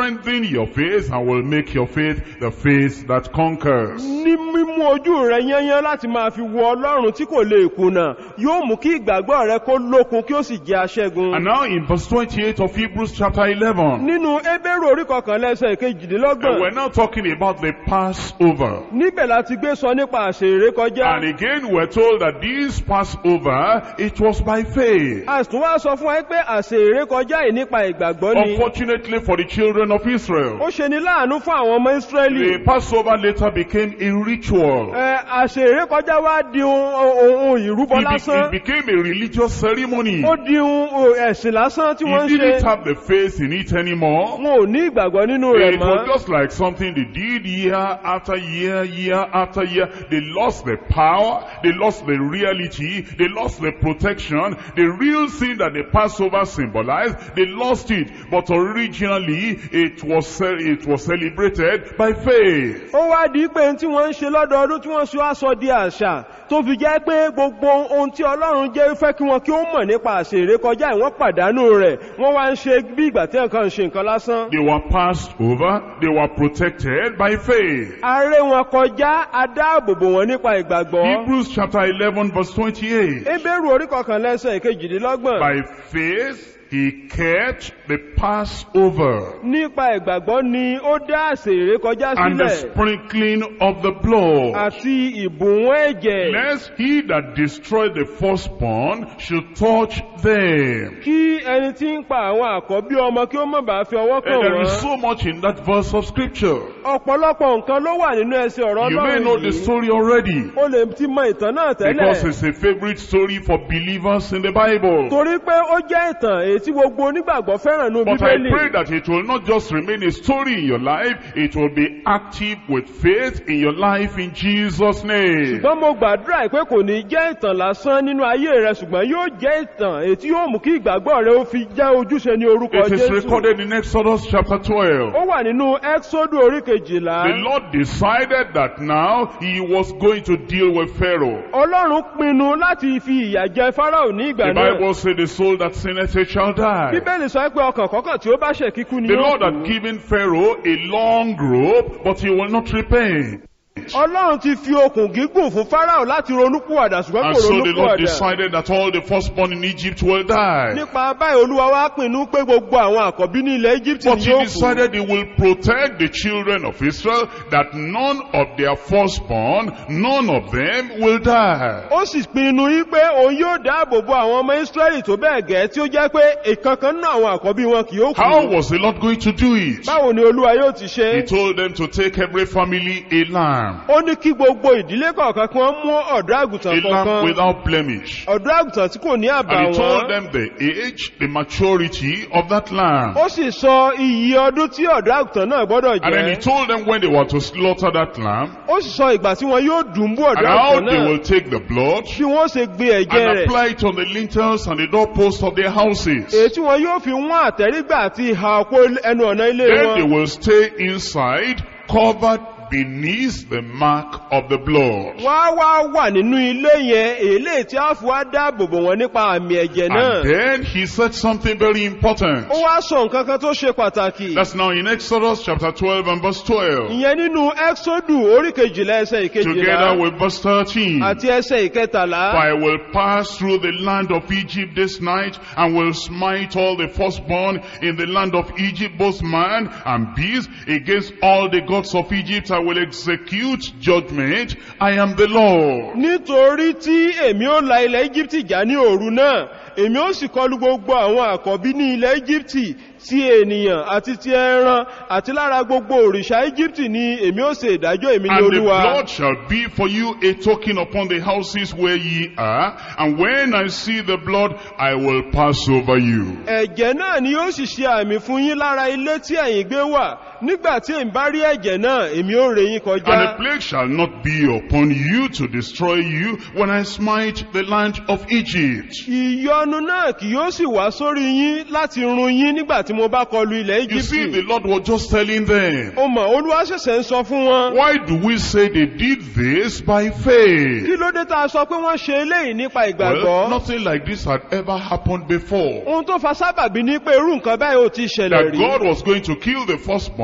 your face and will make your faith the faith that conquers. ní mímú ojú rẹ yányán láti máa fi wo ọlọ́run tí kò lè kùnà yóò mú kí ìgbàgbọ́ rẹ kó lókun kí ó sì jẹ́ aṣẹ́gun. And now in verse 28 of Hebrews chapter 11, nínú ebéèrè orí kọkànlá ẹsẹ̀ and kejìdínlọ́gbọ̀n we're now talking about the Passover. níbẹ̀ láti gbé sọ nípa àṣẹ ìrékọjá. And again we're told that this Passover, it was by faith. a sì tún wá sọ fún wa pé àṣẹ ìrékọjá yìí nípa ìgbàgbọ́ ni. Unfortunately for the children of ó Israel, ṣe ni láàánú fún àwọn ọmọ ísírẹ́lì. the Passover later became a ritual. Ẹ, àṣẹ ìrékọjá wá di ohun ohun ìrúbọ It, be- lásán. it became a religious ceremony. ó di ohun ẹ̀sìn lásán tí wọ́n You ń didn't ṣe. have the faith in it anymore. wọn ò ní ìgbàgbọ́ nínú rẹ̀ It was mọ́. just like something they did year after year, year after year. They lost the power, they lost the reality, they lost the protection, the real thing that the Passover symbolized, they lost it. But originally, it was, ce- it was celebrated by faith. ó wá di pé tí wọ́n ń ṣe lọ́dọọdún tí wọ́n ṣe wá sọ di àṣà tó fi jẹ́ pé gbogbo ohun tí ọlọ́run jẹ́ fẹ́ kí wọn kí ó mọ̀ nípa àṣẹ ìrékọjá yìí wọ́n pàdánù rẹ̀ wọ́n wá ń ṣe bí ìgbà tí nǹkan ń ṣe nǹkan lásán. They were passed over, they were protected by faith. aré wọn kọjá adáàbòbò wọn nípa ìgbàgbọ́. Hebrews chapter 11 verse 28. ebéèrú orí kọkànlá ẹsẹ̀ ìkejìdínlọ́gbọ̀n. By faith, he kept the Passover. nípa ìgbàgbọ́ ni ó dá àṣẹ ìrékọjá and the sílẹ̀ sprinkling of the blood. àti ìbùwọ́n ẹ̀jẹ̀ Lest he that destroyed the firstborn should touch them. kí ẹni tí ń pa àwọn àkọ́bí ọmọ kí ó má bàa fi ọwọ́ And kàn there is wọ́n. so much in that verse of scripture. ọ̀pọ̀lọpọ̀ nǹkan ló wà nínú ẹsẹ̀ ọ̀rọ̀ You may ọlọ́run know the yìí. story already. ó lè ti mọ ìtàn náà Because tẹ́lẹ̀ it's a favorite story for believers in the Bible. torí pé ó jẹ́ ìtàn èyí tí gbogbo onígbàgbọ́ fẹ́ràn ní But I bíbélì pray that it will not just remain a story in your life, it will be active with faith in your life in Jesus' name. ṣùgbọ́n mo gbàdúrà pé kò ní jẹ́ ìtàn lásán nínú ayé rẹ ṣùgbọ́n yóò jẹ́ ìtàn èyí tí yóò mú kí ìgbàgbọ́ rẹ ó fi jẹ́ ojúṣe ní orúkọ It is jésù recorded in Exodus chapter 12. ó wà nínú ẹ́xódù orí kejìlá The Lord decided that now he was going to deal with Pharaoh. ọlọ́run pinnu láti fi ìyà jẹ fáráò ní ìgbà The náà Bible says the soul that sinneth it shall die. bíbélì sọ pé ọkàn kọ̀ọ̀kan tí ó bá ṣẹ̀ kíkú ni The yóò Lord had kú given Pharaoh a long rope, but he will not repent. ọlọ́run ti fi okùn gígùn fún fáráò láti ronúpìwàdà ṣùgbọ́n And kò so the Lord ronúpìwàdà decided that all the firstborn in Egypt will die. nípa báyìí olúwa wá pinnu pé gbogbo àwọn àkọ́bí ní ilẹ̀ egypt But ni he yóò kú decided he will protect the children of Israel, that none of their firstborn, none of them will die. ó sì pinnu yí pé òun yóò dáàbò bo àwọn ọmọ israẹli tó bẹ́ẹ̀ gẹ́ tí ó jẹ́ pé ìkankan nínú àwọn àkọ́bí wọn kì yóò How kú was the Lord going to do it? báwo ni olúwa yóò ti ṣe He told them to take every family a lamb, ó ní kí gbogbo ìdílé kọ̀ọ̀kan kí wọ́n mú ọ̀dọ́ a àgùntàn lamb kọ̀ọ̀kan without blemish. ọ̀dọ́ àgùntàn tí kò ní And he told àbàwọ́n them the age, the maturity of that lamb. ó sì sọ iyì ọdún tí ọ̀dọ́ àgùntàn náà gbọ́dọ̀ And then he jẹ́ told them when they were to slaughter that lamb, ó sì sọ ìgbà tí wọn yóò dùn bú and ọ̀dọ́ how àgùntàn they náà will take the blood bí wọ́n ṣe gbé ẹ̀jẹ̀ and rẹ̀ apply it on the lintels and the doorposts of their houses. èyí tí wọn yóò fi wọ́n àtẹ́rígbà àti ìhà òpó ẹnu ọ̀nà ilé Then they wọn will stay inside, covered beneath the mark of the blood. wọ́n á wá wà nínú ilé yẹn èlé tí a fi wá dáàbò bò wọ́n nípa àmì ẹ̀jẹ̀ náà And then he said something very important. ó wá sọ nǹkan kan tó ṣe pàtàkì That's now in Exodus chapter 12 and verse 12. ìyẹn nínú ẹ́xódù orí kejìlá ẹsẹ̀ Together ìkejìlá with verse 13. àti ẹsẹ̀ ìkẹtàlá For I will pass through the land of Egypt this night, and will smite all the firstborn in the land of Egypt, both man and beast. Against all the gods of Egypt I will execute judgment. I am the Lord. nítorí tí èmi ó la ilẹ̀ íjíbítì já ní òru náà èmi ó sì kọlu gbogbo àwọn àkọ́bí ní ilẹ̀ íjíbítì ti ènìyàn àti ti ẹran àti lára gbogbo òrìṣà íjíbítì ni èmi ó ṣe ìdájọ́ èmi ní And the olúwa blood shall be for you a token upon the houses where ye are. And when I see the blood, I will pass over you. ẹ̀jẹ̀ náà ni ó sì ṣe àmì fún yín lára ilé tí ẹ̀yin gbé wà nígbà tí èmi bá rí ẹ̀jẹ̀ náà èmi ó ré yín And the kọjá plague shall not be upon you to destroy you when I smite the land of Egypt. ìyọnu náà kì yóò sì wá sórí yín láti run yín nígbà tí mo bá kọlu ilẹ̀ You see, íjíbítì the Lord was just telling them, ó mọ̀ olúwa ṣẹ̀ṣẹ̀ ń sọ fún wọn why do we say they did this by faith? kí ló dé tá a sọ pé wọ́n ṣe eléyìí nípa Well, ìgbàgbọ́ nothing like this had ever happened before. ohun tó fa sábàbí ní pé irú nǹkan báyìí ò ti ṣẹlẹ̀ That rí God was going to kill the firstborn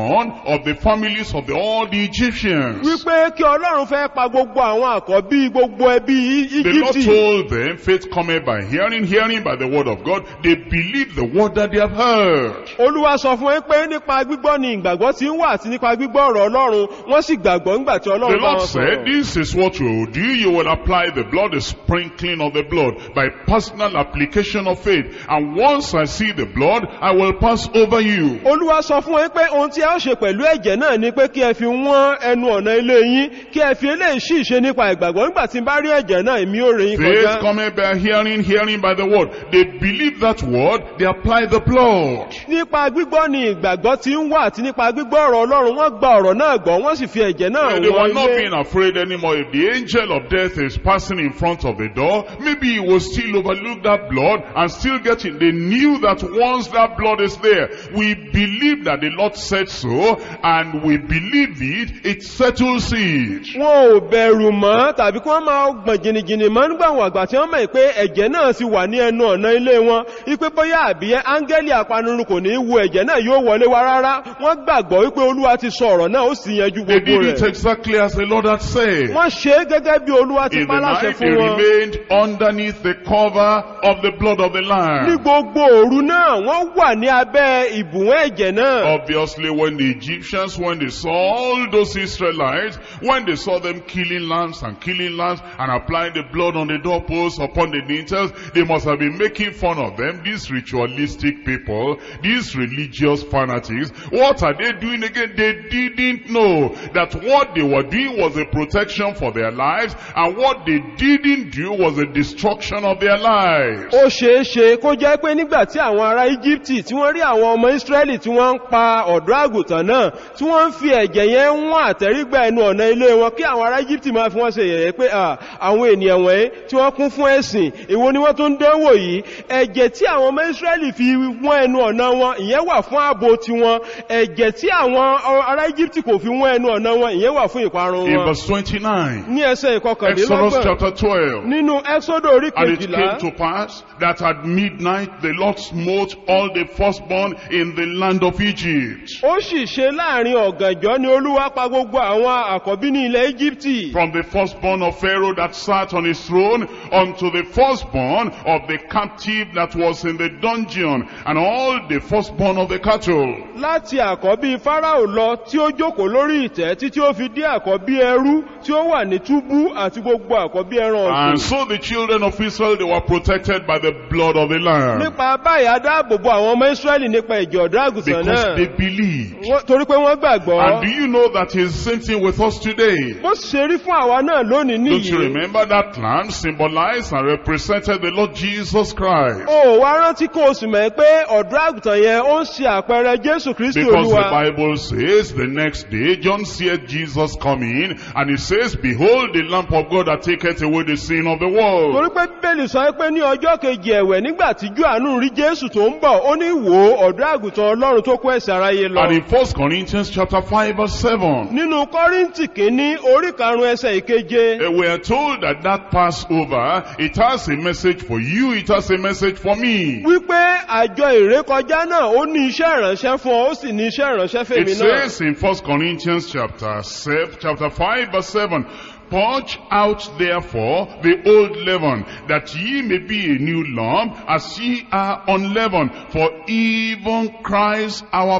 firstborn of the families of the, all the Egyptians. wípé kí ọlọ́run fẹ́ pa gbogbo àwọn àkọ́bí gbogbo ẹbí The Lord íjíbítì told them, faith cometh by hearing, hearing by the word of God. They believe the word that they have heard. olúwa sọ fún ẹ pé nípa gbígbọ́ ni ìgbàgbọ́ ti ń wà àti nípa gbígbọ́ ọ̀rọ̀ ọlọ́run wọ́n sì gbàgbọ́ nígbà tí The ọlọ́run bá Lord wọn said, sọ̀rọ̀ this is what you will do. You will apply the blood, the sprinkling of the blood, by personal application of faith. And once I see the blood, I will pass over you. olúwa sọ fún ẹ pé ohun tí a ó ṣe pẹ̀lú ẹ̀jẹ̀ náà ni pé kí ẹ fi wọ́n ẹnu ọ̀nà ilé yín kí ẹ fi eléyìí sì ṣe nípa ìgbàgbọ́ nígbà tí n bá rí ẹ̀jẹ̀ náà èmi ò rìn yín Faith kọjá cometh by hearing, hearing by the word. They believe that word, they apply the blood. nípa gbígbọ́ ni ìgbàgbọ́ ti ń wà àti nípa gbígbọ́ ọ̀rọ̀ ọlọ́run wọ́n gba ọ̀rọ̀ náà gbọ́ wọ́n sì fi ẹ̀jẹ̀ náà They were wọ́n not ilé being afraid anymore. If the angel of death is passing in front of the door, maybe he will still overlook that blood and still get it. They knew that once that blood is there, we believe that the Lord said so, and we believe it, it settles it. wọn ò bẹ̀rù mọ́ tàbí kí wọ́n máa gbọ̀n jìnnìjìnnì mọ́ nígbà àwọn àgbà tí wọ́n mọ̀ pé ẹ̀jẹ̀ náà sì wà ní ẹnu ọ̀nà ilé wọn wípé bóyá àbí áńgẹ́lì apanirun kò ní í wo ẹ̀jẹ̀ náà yóò wọlé wá rárá wọ́n gbàgbọ́ wípé olúwa ti sọ ọ̀rọ̀ náà ó sì yanjú They gbogbo did it rẹ̀ exactly as the Lord had said. wọ́n ṣe é gẹ́gẹ́ bí olúwa ti In pa the láṣẹ night, they fún wọn remained underneath the cover of the blood of the ní Lamb. gbogbo òru náà wọ́n wà ní abẹ́ ìbùwọ́n ẹ̀jẹ̀ náà Obviously, when the Egyptians, when they saw all those Israelites, when they saw them killing lambs and killing lambs and applying the blood on the doorposts, upon the lintels, they must have been making fun of them, these ritualistic people, these religious fanatics. What are they doing again? They didn't know that what they were doing was a protection for their lives, and what they didn't do was a destruction of their lives. ó ṣeé ṣe kó jẹ́ pé nígbà tí àwọn ará íjíbítì tí wọ́n rí àwọn ọmọ ísírẹ́lì tí wọ́n ń pa ọ̀dọ́ àgùntàn náà tí wọ́n ń fi ẹ̀jẹ̀ yẹn wọ́n àtẹ̀rígbà ẹnu ọ̀nà ilé wọn kí àwọn ará íjíbítì máa fi wọ́n ṣe yẹ̀yẹ́ pé à, àwọn ènìyàn wọ̀nyí tí wọ́n kún fún ẹ̀sìn èwo ni wọ́n tún dánwò yìí ẹ̀jẹ̀ tí àwọn ọmọ ísírẹ́lì fi wọ́n ẹnu ọ̀nà wọn ìyẹn wà fún ààbò tiwọn ẹ̀jẹ̀ tí àwọn ará íjíbítì kò fi wọ́n ẹnu ọ̀nà wọn ìyẹn wà fún ìparun In wọn verse 29, ní ẹsẹ̀ Exodus ìkọkànlélọ́gbọ̀n chapter 12, nínú ẹ́sọ́dọ̀ orí And it kejìlá came to pass that at midnight the Lord smote all the firstborn in the land of Egypt. ó sì ṣe láàrin ọ̀gànjọ́ ni olúwa pa gbogbo àwọn àkọ́bí ní ilẹ̀ íjíbítì From the firstborn of Pharaoh that sat on his throne unto the firstborn of the captive that was in the dungeon and all the firstborn of the cattle. láti àkọ́bí fáráò lọ tí ó jókòó lórí ìtẹ́ títí ó fi dé àkọ́bí ẹrú tí ó wà ní túbú àti gbogbo àkọ́bí ẹran And ọ̀sìn so the children of Israel, they were protected by the blood of the Lamb. nípa báyìí a dáàbòbò àwọn ọmọ ísírẹ́lì nípa ìjọ ọ̀dọ́ àgùntàn Because náà they believed. Wọ́n- torí pé wọ́n gbàgbọ́ And do you know that is the same thing with us today? bó sì ṣe rí fún àwa náà lónìí Don't you nìyí remember that lamb symbolized and represented the Lord Jesus Christ? ó wá rántí kó o sì mọ̀ pé ọ̀dọ́ àgùntàn yẹn ó ń ṣe àpẹẹrẹ jésù kristi Because the olúwa Bible says the next day John seeth Jesus coming and he says, Behold the Lamb of God that taketh away the sin of the world. torí pé bíbélì sọ pé ní ọjọ́ kejì ẹ̀wẹ̀ nígbà tí johannu rí jésù tó ń bọ̀ ó ní wò ó ọ̀dọ́ àgùntàn ọlọ́run tó kó ẹ̀ṣẹ̀ aráyé lọ And in 1 Corinthians chapter 5 verse 7, nínú kọ́ríntì kìíní orí karùn-ún ẹsẹ̀ ìkeje eh, we are told that that Passover, it has a message for you, it has a message for me. wípé àjọ ìrékọjá náà ó ní iṣẹ́ ìránṣẹ́ fún ọ ó sì ní iṣẹ́ ìránṣẹ́ It fèmí náà says in 1 Corinthians chapter 7, chapter 5 verse 7, Purge out therefore the old leaven, that ye may be a new lump, as ye are unleavened. For even Christ our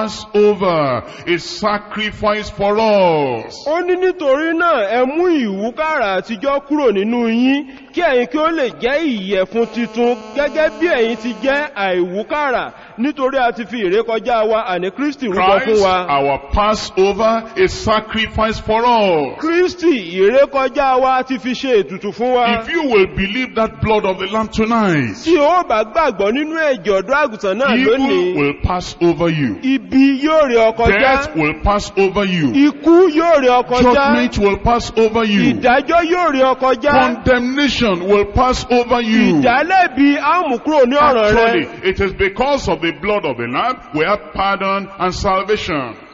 Passover is sacrifice for us. ó ní nítorí náà ẹ mú ìwúkàrà àtijọ́ kúrò nínú yín kí ẹ̀yin kí ó lè jẹ́ ìyẹ̀fun titun gẹ́gẹ́ bí ẹ̀yin ti jẹ́ àìwúkàrà nítorí a ti fi ìrékọjá wa àní kristi rúbọ fún Christ wa our Passover is sacrifice for us. kristi ìrékọjá wa ti fi ṣe ètùtù fún wa If you will believe that blood of the Lamb tonight, tí ó bá gbàgbọ́ nínú ẹ̀jẹ̀ ọ̀dọ́ àgùntàn náà evil lónìí will pass over you. ibi yóò rí ọ kọjá Death will pass over you. ikú yóò rí ọ kọjá Judgment will pass over you. ìdájọ́ yóò rí ọ kọjá Condemnation will pass over you. ìdálẹ́bi àmùkúrò ní ọ̀ràn rẹ Actually, it is because of the blood of the Lamb we have pardon and salvation.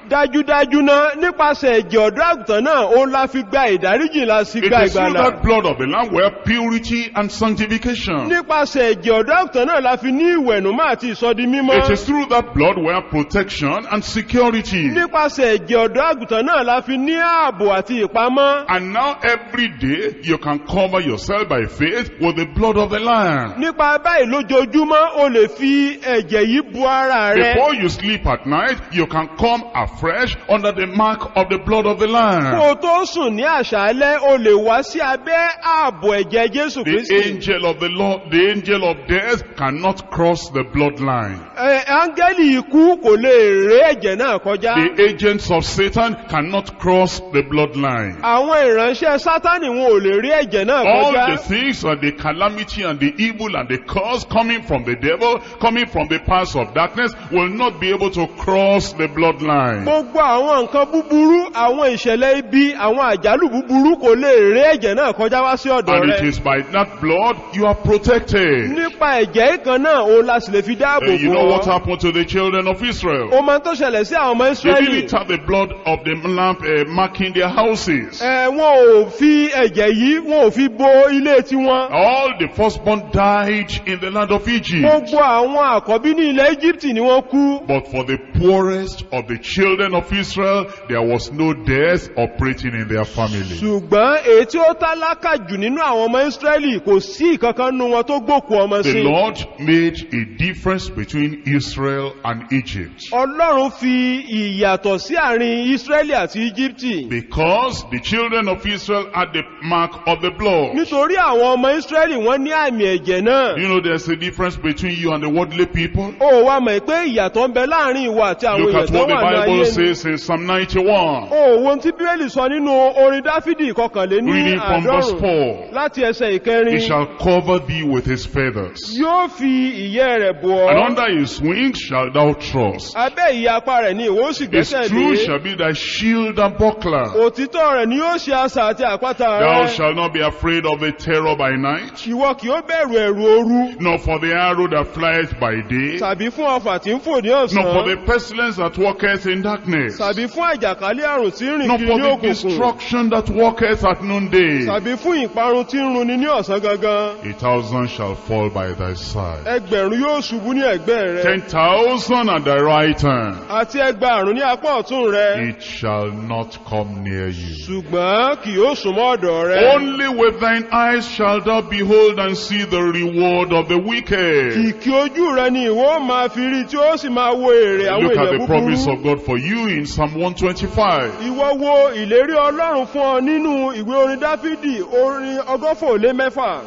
dájúdájú náà nípasẹ̀ ẹ̀jẹ̀ ọ̀dọ́ àgùntàn náà ó la fi gba ìdáríjì la sì It gba is through ìgbàlà that blood of the Lamb where purity and sanctification. nípasẹ̀ ẹ̀jẹ̀ ọ̀dọ́ àgùntàn náà la fi ní ìwẹ̀nùmọ́ àti ìsọdi mímọ́ It is through that blood where protection and security. nípasẹ̀ ẹ̀jẹ̀ ọ̀dọ́ àgùntàn náà la fi ní ààbò àti ìpamọ́ And now every day you can cover yourself by faith with the blood of the Lamb. nípa báyìí lójoojúmọ́ o lè fi ẹ̀jẹ̀ yìí bu ara rẹ Before you sleep at night, you can come afresh under the mark of the blood of the kó Lamb. o tó sùn ní àṣálẹ́ o lè wá sí abẹ́ ààbò ẹ̀jẹ̀ jésù The kristi angel of the Lord, the angel of death cannot cross the bloodline. Ẹ, áńgẹ́lì ikú kò lè ré ẹ̀jẹ̀ náà kọjá The agents of Satan cannot cross the bloodline. àwọn ìránṣẹ́ sátánì wọn ò lè rí ẹ̀jẹ̀ náà All kọjá the things and the calamity and the evil and the curse coming from the devil, coming from the powers of darkness, will not be able to cross the bloodline. gbogbo àwọn nǹkan búburú àwọn ìṣẹ̀lẹ̀ ibi àwọn àjálù búburú kò lè ré ẹ̀jẹ̀ náà kọjá wá sí ọ̀dọ̀ And it rẹ is by that blood you are protected. nípa ẹ̀jẹ̀ kan náà òun la sì lè fi dáàbò Uh, you know bò what ọ́ happened to the children of Israel? o máa tó ṣẹlẹ̀ sí àwọn ọmọ They ìsírẹ́lì didn't have the blood of the lamb uh, marking their houses. ẹ wọn ò fi ẹ̀jẹ̀ yìí wọn ò fi bo ilé tiwọn All the firstborn died in the land of Egypt. gbogbo àwọn àkọ́bí ní ilẹ̀ Íjíbítì ni wọ́n kú But for the poorest of the children of Israel, there was no death operating in their family. ṣùgbọ́n èyí tí ó tálákà jù nínú àwọn ọmọ ìsírẹ́lì kò sí ìkankan nínú wọn tó gbòkú ọmọ The sí Lord made a difference between Israel and Egypt. ọlọ́run fi ìyàtọ̀ sí àárín ìsírẹ́lì àti Íjíbítì Because the children of Israel had the mark of the blood. nítorí àwọn ọmọ ìsírẹ́lì wọ́n ní àmì ẹ̀jẹ̀ náà You know there's a difference between you and the worldly people. ó wá mọ̀ pé ìyàtọ̀ ń bẹ láàrin ìwọ àti àwọn Look èèyàn at tó what the wà ní Bible ayé ni says in Psalm 91. ó wo tí bíbélì sọ nínú orin dáfídì ìkọkànléní Reading from verse àádọ́rùn 4. láti ẹsẹ̀ He ìkẹrin shall cover thee with his feathers. yóò fi ìyẹ́ rẹ̀ bò And ọ́ under his wings shalt thou trust. abẹ́ ìyẹ́ apá rẹ̀ ni ìwọ ó sì His gbẹ́sẹ̀ truth lé shall be thy shield and buckler. òtítọ́ rẹ̀ ni yóò ṣe asà àti àpáta Thou rẹ̀ shalt not be afraid of the terror by night, ìwọ kì ó bẹ̀rù ẹ̀rù ooru nor for the arrow that flieth by day, tàbí fún ọfà tí ń fò ní nor for ọ̀sán the pestilence that walketh in darkness, tàbí fún àjàkálẹ̀ àrùn tí ń rìn nor kiri for ní the òkùnkùn destruction that walketh at noonday. tàbí fún ìparun tí ń runni ní ọ̀sán gangan A thousand shall fall by thy side, ẹgbẹ̀rún yóò ṣubú ní ẹ̀gbẹ́ rẹ̀ ten thousand at thy right hand. àti ẹgbàárùn ní apá ọ̀tún rẹ̀ It shall not come near you. ṣùgbọ́n kì yóò súnmọ́ ọ̀dọ̀ rẹ̀ Only with thine eyes shalt thou behold and see the reward of the wicked. kìkì ojú rẹ̀ ni ìwọ máa fi rí tí ó sì máa wo èrè àwọn Look at èèyàn the promise búburú of God for you in Psalm 125. ìwọ wo ìlérí ọlọ́run fún ọ nínú ìwé orin dáfídì orin ọgọ́fà ó lé mẹ́fà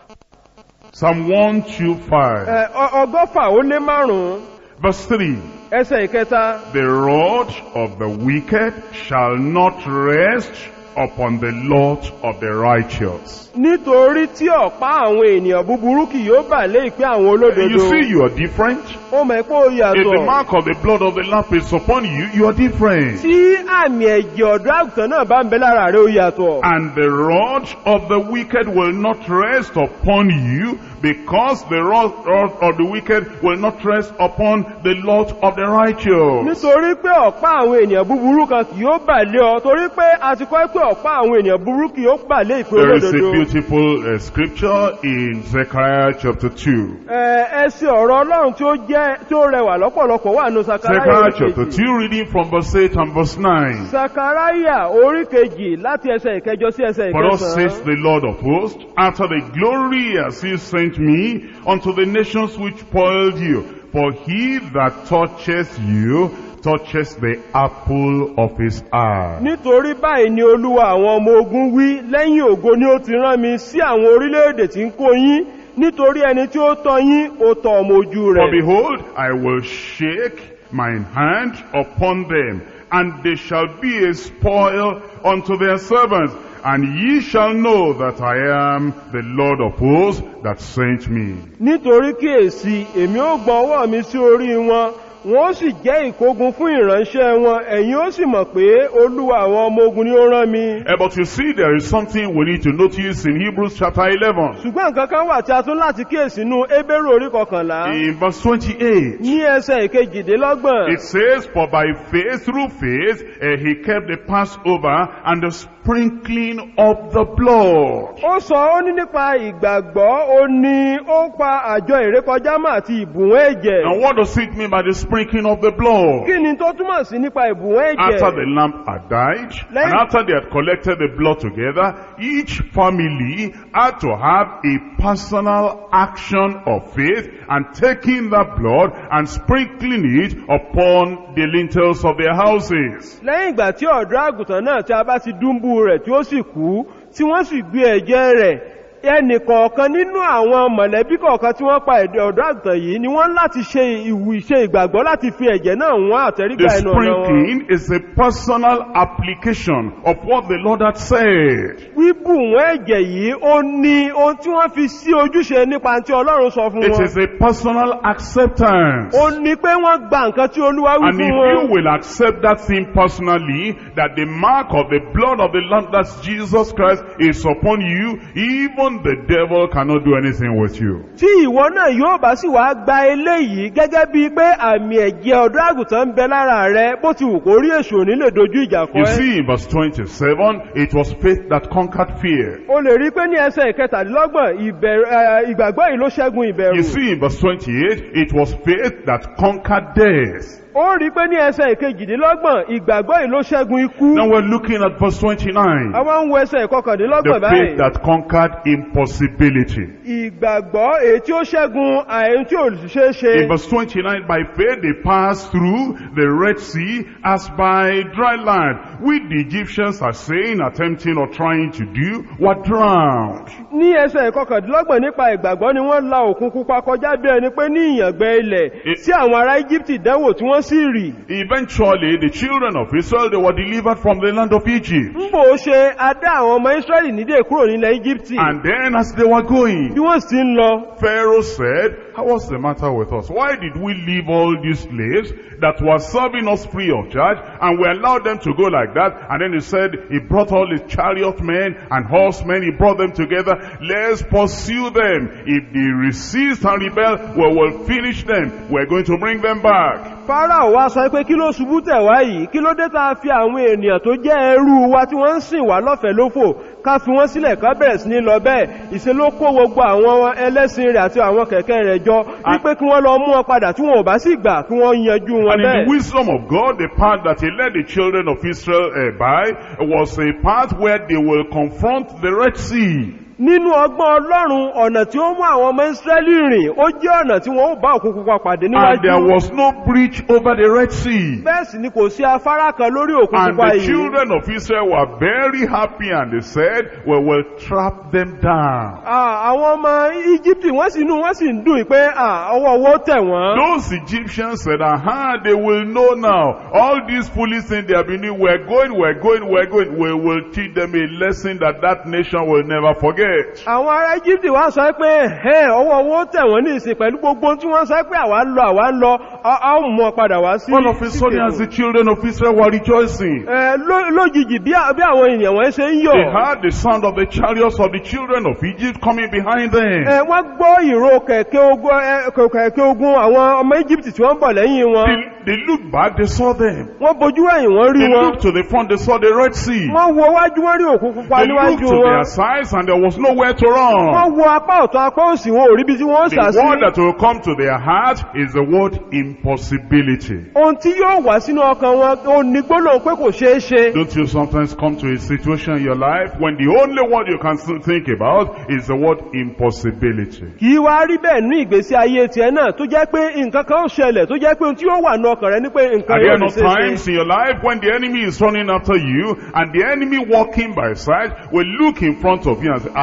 Psalm 125, Ẹ, ọ- ọgọ́fà ó lé márùn-ún verse 3. ẹsẹ̀ ìkẹta The rod of the wicked shall not rest upon the lot of the righteous. nítorí tí ọ̀pá àwọn ènìyàn búburú kì yóò bà lé ìpín àwọn You olódodo see, you are different. ó mọ̀ pé ó If the yàtọ̀ mark of the blood of the lamp is upon you, you are different. tí àmì ẹ̀jẹ̀ ọ̀dọ́ àgùntàn náà bá ń bẹ lára rẹ̀ ó yàtọ̀ And the rod of the wicked will not rest upon you, because the rod rod of the wicked will not rest upon the lot of the righteous. nítorí pé ọ̀pá àwọn ènìyàn búburú kan kì yóò bà lé ọ torí pé a ti kọ́ pé ọ̀pá àwọn ènìyàn búburú kì yóò bà lé ìpín There is a olódodo beautiful uh, scripture in Zechariah chapter 2. Ẹ, ẹsẹ̀ ọ̀rọ̀ ọlọ́run tí ó jẹ́ tí ó rẹwà lọ́pọ̀lọpọ̀ wà nù Zechariah sakaraya chapter kejì 2, reading from verse 8 and verse 9. sakaraya orí kejì láti ẹsẹ̀ ìkẹjọ sí ẹsẹ̀ For thus says ìkẹsàn-án the Lord of hosts, after the glory as he sent me unto the nations which spoiled you, for he that touches you touches the apple of his eye. nítorí báyìí ni olúwa àwọn ọmọ ogun wí lẹ́yìn ògo ni ó ti rán mi sí àwọn orílẹ̀-èdè tí ń kó yín nítorí ẹni tí ó tọ́ yín ó tọ́ ọmọ ojú For rẹ̀ behold, I will shake mine hand upon them, and they shall be a spoil unto their servants. And ye shall know that I am the Lord of hosts that sent me. nítorí kíyèsí èmi ó gbọ́ ọwọ́ mi sí orí wọn wọn ó sì jẹ́ ìkógun fún ìránṣẹ́ wọn ẹ̀yin ó sì mọ̀ pé olúwa àwọn ọmọ ogun ni ó rán mi Eh, but you see, there is something we need to notice in Hebrews chapter 11. ṣùgbọ́n nǹkan kan wà tí a tún láti kíyèsí nínú ébérù orí kọkànlá In verse 28, ní ẹsẹ̀ ìkejìdínlọ́gbọ̀n it says, For by faith, through faith, eh, he kept the Passover and the sprinkling of the blood. ó sọ ó ní nípa ìgbàgbọ́ ó ní ó pa àjọ ìrékọjámọ́ àti ìbùwọ́n ẹ̀jẹ̀ Now what does it mean by the sprinkling of the blood? kí ni tó túmọ̀ sí nípa ìbùwọ́n After ẹ̀jẹ̀ the lamb had died, Let- and after they had collected the blood together, each family had to have a personal action of faith and taking that blood and sprinkling it upon the lintels of their houses. lẹ́yìn ìgbà tí ọ̀dọ́ àgùntàn náà tí a bá ti dúnbú rẹ̀ tí ó sì kú tí wọ́n sì gbé ẹ̀jẹ̀ rẹ̀ ẹnì kọ̀ọ̀kan nínú àwọn mọ̀lẹ́bí kọ̀ọ̀kan tí wọ́n pa ẹ̀dẹ̀ ọ̀dọ́ àgùntàn yìí ni wọ́n láti ṣe ìwù ìṣe ìgbàgbọ́ láti fi ẹ̀jẹ̀ náà wọ́n àtẹ́rígbà The ẹnu ọ̀nà wọn sprinkling is a personal application of what the Lord had said. wíbù wọ́n ẹ̀jẹ̀ yìí ó ní ohun tí wọ́n fi sí ojúṣe nípa tí ọlọ́run sọ fún It wọn is a personal acceptance. ó ní pé wọ́n gba nǹkan tí olúwa wí And fún if wọn you will accept that thing personally, that the mark of the blood of the Lamb, that's Jesus Christ, is upon you, even the devil cannot do anything with you. tí ìwọ náà yóò bá sì wá gba eléyìí gẹ́gẹ́ bíi pé àmì ẹ̀jẹ̀ ọ̀dọ́ àgùntàn ń bẹ lára rẹ bó ti wù kó rí èṣù òní lè dojú ìjà kọ You ẹ́ see in verse 27, it was faith that conquered fear. o lè rí pé ní ẹsẹ̀ ìkẹtàdínlọ́gbọ̀n ìbẹ̀rù ẹ, ìgbàgbọ́ yìí ló ṣẹ́gun ìbẹ̀rù You see in verse 28, it was faith that conquered death. ó rí pé ní ẹsẹ̀ ìkejìdínlọ́gbọ̀n ìgbàgbọ́ yìí ló ṣẹ́gun ikú Now we're looking at verse 29. àwọn ń wo ẹsẹ̀ The ìkọkàndínlọ́gbọ̀n faith báyìí that conquered impossibility. ìgbàgbọ́ èyí tí ó ṣẹ́gun àìyí tí ò ṣeé ṣe In verse 29, by faith they passed through the Red Sea as by dry land, which the Egyptians are saying, attempting or trying to do, were drowned. ní ẹsẹ̀ ìkọkàndínlọ́gbọ̀n nípa ìgbàgbọ́ ni wọ́n la òkun pupa kọjá bí ẹni pé ní ìyàngbẹ ilẹ̀ It- tí àwọn ará íjíbítì dánwò tí wọ́n sì rì Eventually, the children of Israel, they were delivered from the land of Egypt. ń bò ó ṣe adá àwọn ọmọ ísírẹ́lì nídè kúrò nílẹ̀ íjíbítì And then as they were going, bí wọ́n sì ń lọ Pharaoh said, what's the matter with us? Why did we leave all these slaves that were serving us free of charge and we allowed them to go like that? And then he said, he brought all his chariot men and horsemen, he brought them together. Let's pursue them. If they resist and rebel, we will finish them. We're going to bring them back. Fáráò wá sọ pé kí ló ṣubú tẹ̀ wá yìí kí ló dé tá a fi àwọn ènìyàn tó jẹ́ ẹrú wa tí wọ́n ń sìn wá lọ́fẹ̀ẹ́ lófò ká fi wọ́n sílẹ̀ ká bẹ̀rẹ̀ sí ní lọ bẹ́ẹ̀ ìṣe ló kó gbogbo àwọn ẹlẹ́sìn rẹ̀ àti àwọn kẹ̀kẹ́ rẹ̀ jọ wípé kí wọ́n lọ mú wọn padà tí wọn ò bá sì gbà kí wọ́n yanjú wọn And in the bẹ́ẹ̀. wisdom of God, the path that he led the children of Israel uh, by was a path where they will confront the Red Sea. nínú ọgbọ́n ọlọ́run ọ̀nà tí ó mú àwọn ọmọ ìsírẹ́lì rìn ó jẹ́ ọ̀nà tí wọ́n ó bá òkun pupa pàdé And there níwájú was no breach over the Red Sea. bẹ́ẹ̀ sì ni kò sí afárá kan lórí òkun And pupa the yìí children of Israel were very happy and they said, we will trap them down. Ah, àwọn ọmọ íjíbítì wọ́n sì nú wọ́n sì ń dùn pé ah, ọwọ́ owó tẹ̀ wọ́n Those Egyptians said, aha, they will know now. All these foolish things they have been doing, we're going, we're going, we're going. We will teach them a lesson that that nation will never forget. àwọn ará íjíbítì wá sọ pé ẹ̀ ọwọ́ owó tẹ̀ wọ́n ní ìsìn pẹ̀lú gbogbo tí wọ́n sọ pé àwa ń lọ àwa ń lọ a a ó mú ọ padà wá sí All of a sí sudden, kètò. as the children of Israel were rejoicing, Ẹ, ló- lójijì bí à- bí àwọn ènìyàn wọ́n ṣe ń they yọ̀ heard the sound of the chariots of the children of Egypt coming behind them. Ẹ, wọ́n gbọ́ ìró kẹ̀kẹ́ ogun ẹ, kẹ- kẹ̀kẹ́ ogun àwọn ọmọ íjíbítì tí wọ́n ń bọ̀ lẹ́yìn wọn They, they looked back, they saw them. wọ́n bojú ẹ̀yìn wọ́n rí They wọn looked to the front, they saw the Red Sea. wọ́n wo wájú wọ́n rí òkun pupa They looked níwájú to wọn their sides and there was nowhere to wọ́n run. wo apá ọ̀tún apá òsì wọn ò ríbi tí wọ́n The sà sí word that will come to their heart is the word impossibility. ohun tí yóò wá sínú ọkàn wọn ò ní gbólóhùn pé kò ṣeé ṣe Don't you sometimes come to a situation in your life when the only word you can think about is the word impossibility? kì í wá rí bẹ́ẹ̀ ní ìgbésí ayé tiẹ̀ náà tó jẹ́ pé nǹkan kan ó ṣẹlẹ̀ tó jẹ́ pé ohun tí yóò wà ní ọkàn rẹ ní pé nǹkan Are there yóò no lè ṣe é ṣe times in your life when the enemy is running after you and the enemy walking by side will look in front of you and say,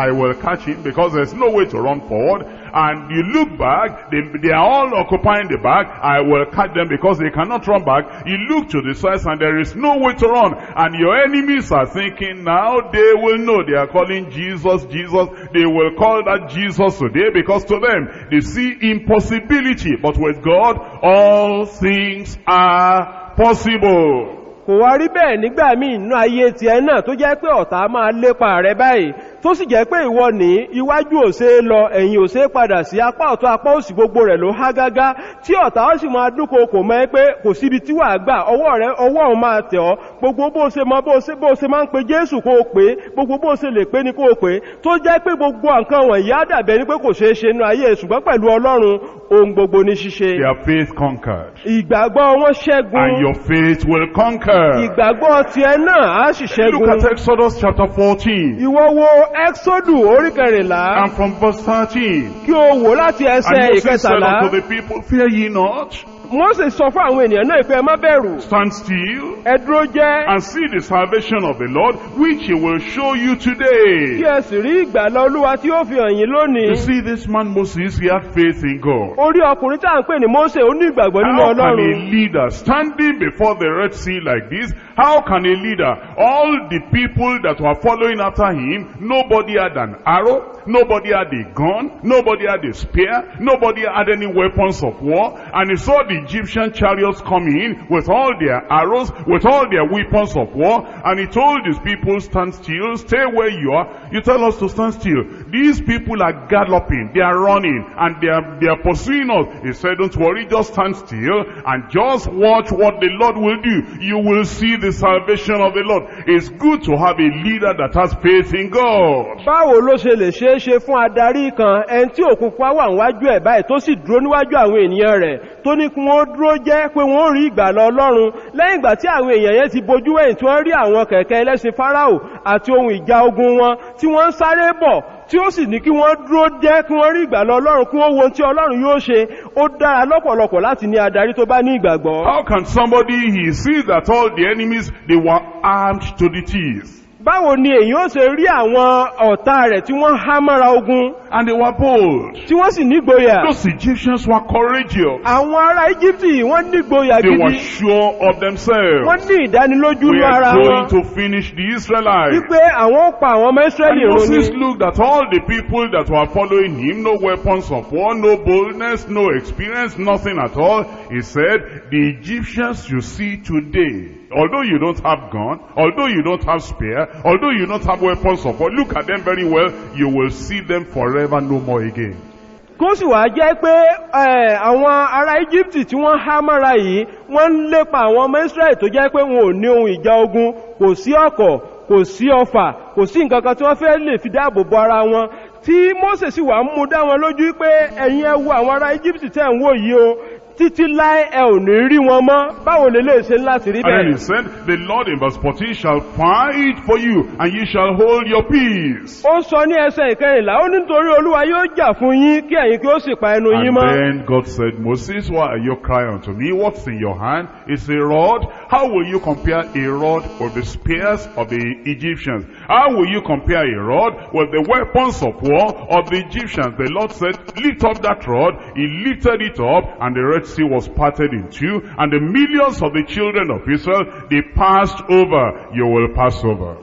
I will catch him because there's no way to run forward. And you look back, they, they are all occupying the back. I will catch them because they cannot run back. You look to the sides and there is no way to run. And your enemies are thinking now they will know they are calling Jesus, Jesus. They will call that Jesus today because to them they see impossibility. But with God, all things are possible. kò wá rí bẹ́ẹ̀ nígbà míì nínú ayé tiẹ̀ náà tó jẹ́ pé ọ̀tá máa lépa rẹ báyìí tó sì jẹ́ pé ìwọ ní iwájú ò ṣe é lọ ẹ̀yìn ò ṣe é padà sí apá ọ̀tún apá òsì gbogbo rẹ̀ ló há gágá tí ọ̀tá ó sì máa dúnkò kò mọ́ ẹ pé kò síbi tí wàá gbà ọwọ́ rẹ ọwọ́ òun máa tẹ̀ ọ́ gbogbo bó ṣe mọ bó ṣe bó ṣe máa ń pe jésù kó o pé gbogbo bó ṣe lè pé ni kó o pé tó jẹ́ pé gbogbo nǹkan wọ̀nyí á dàbẹ̀ ni pé kò ṣeé ṣe nínú ayé ṣùgbọ́n pẹ̀lú ọlọ́run ohun gbogbo ní ṣíṣe Their faith conquered. ìgbàgbọ́ wọn ṣẹ́gun And your faith will conquer. ìgbàgbọ́ tiẹ̀ náà á sì Look at ṣẹ́gun Exodus chapter 14. ìwọ wo ẹ́xódù orí kẹrìnlá And from verse 13. kí o wò láti And ẹsẹ̀ Moses said ìkẹtàlá unto the people, Fear ye not, mose sọ fún àwọn ènìyàn náà pé ẹ má bẹ̀rù stand still, ẹ dúró jẹ́ and see the salvation of the Lord, which he will show you kí today. ẹ sì rí ìgbàlá olúwa tí ó fi hàn yín lónìí You see, this man Moses, he had faith in God. orí ọkùnrin tá à ń pè ní mose ó ní ìgbàgbọ́ nínú How can ọlọ́run a leader standing before the Red Sea like this, how can a leader, all the people that were following after him, nobody had an arrow, nobody had a gun, nobody had a spear, nobody had any weapons of war, and he saw the Egyptian chariots coming in with all their arrows, with all their weapons of war, and he told his people, stand still, stay where you are. You tell us to stand still. These people are galloping, they are running, and they are, they are pursuing us. He said, don't worry, just stand still and just watch what the Lord will do. You will see the salvation of the Lord. It's good to have a leader that has faith in God. báwo ló ṣe lè ṣeé ṣe fún adarí kan ẹni tí òkun pa wà níwájú ẹ̀ báyìí tó sì dúró níwájú àwọn ènìyàn rẹ̀ tó ní kí wọ́n dúró jẹ́ pé wọ́n rí ìgbàlà ọlọ́run lẹ́yìn ìgbà tí àwọn èèyàn yẹn ti bojú ẹ̀yìn tí wọ́n rí àwọn kẹ̀kẹ́ ẹlẹ́sìn fáráò àti ohun ìjà ogun wọn tí wọ́n ń sáré bọ̀ tí ó sì ní kí wọ́n dúró jẹ́ kí wọ́n rí ìgbàlà ọlọ́run kí wọ́n wo ohun tí ọlọ́run yóò ṣe ó dára lọ́pọ̀lọpọ̀ láti ní adarí tó bá ní ìgbàgbọ́ How can somebody, he sees that all the enemies, they were armed to the teeth. báwo ni èyí ó ṣe rí àwọn ọ̀tá rẹ̀ tí wọ́n há mọ́ra ogun And they were bold. tí wọ́n sì nígboyà Those Egyptians were courageous. àwọn ará íjíbítì wọ́n nígboyà They were gidi sure of themselves. wọ́n ní ìdánilójú We ní are ara going wọn to finish the Israelites. wípé àwọn ó pa àwọn ọmọ And ísírẹ́lì run Moses ni looked at all the people that were following him, no weapons of war, no boldness, no experience, nothing at all. He said, the Egyptians you see today, although you don't have gun, although you don't have spear, although you don't have weapons of war, look at them very well, you will see them forever no more again. kó sì wá jẹ́ pé ẹ̀, àwọn ará íjíbítì tí wọ́n há mọ́ra yìí wọ́n ń lépa àwọn ọmọ ísírẹ́lì tó jẹ́ pé wọn ò ní ohun ìjà ogun kò sí ọ̀kọ̀ kò sí ọfà kò sí nǹkan kan tí wọ́n fẹ́ lè fi dáàbò bo ara wọn tí mose sì wà ń mú dá wọn lójú pé ẹ̀yin ẹ wo àwọn ará íjíbítì tẹ̀ ń wò yìí o títí láé ẹ ò ní rí wọn mọ́ báwo lè lè ṣe láti rí And then he bẹ́ẹ̀ said, the Lord in verse 14 shall fight for you, and you shall hold your peace. ó sọ ní ẹsẹ̀ ìkẹrìnlá ó nítorí olúwa yóò jà fún yín kí ẹ̀yin kí ó sì pa ẹnu yín And mọ́ then God said, Moses, why are you crying unto me? What's in your hand? It's a rod. How will you compare a rod with the spears of the Egyptians? How will you compare a rod with the weapons of war of the Egyptians? The Lord said, lift up that rod. He lifted it up and the Red Sea was parted in two and the millions of the children of Israel, they passed over. You will pass over.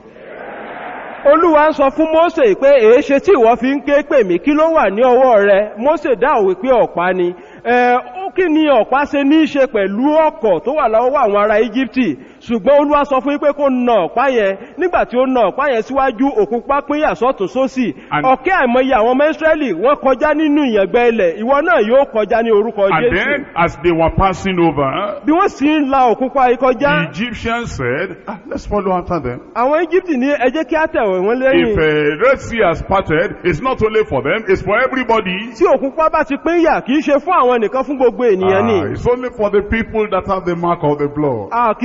olúwa ń sọ fún mose pé èéṣe tí ìwọ fi ń ké pè mí kí ló wà ní ọwọ́ rẹ mose dáhùn wípé ọ̀pá ni ẹ ó kí ni ọ̀pá ṣe ní í ṣe pẹ̀lú ọkọ̀ tó wà lọ́wọ́ àwọn ará íjíbítì ṣùgbọ́n olúwa sọ fún yín pé kó na ọ̀pá yẹn nígbà tí ó na ọ̀pá yẹn síwájú òkun pápínyà sọ́tún sósì And- ọ̀kẹ́ àìmọye àwọn ọmọ ísírẹ́lì wọ́n kọjá nínú ìyàngbẹ́ ilẹ̀ ìwọ náà yóò kọjá ní orúkọ And jésù then as they were passing over, bí wọ́n sì ń la òkun pa the kọjá Egyptians said, ah, let's follow after them. àwọn íjíbítì ní ẹ jẹ́ kí á tẹ̀wẹ̀ wọ́n If lẹ́yìn uh, Red Sea has parted, it's not only for them, it's for everybody. tí òkun pa bá ti pín yà kì í ṣe fún àwọn nìkan fún gbogbo ènìyàn ni Ah, it's only for the people that have the mark of the blood. àkìkì àwọn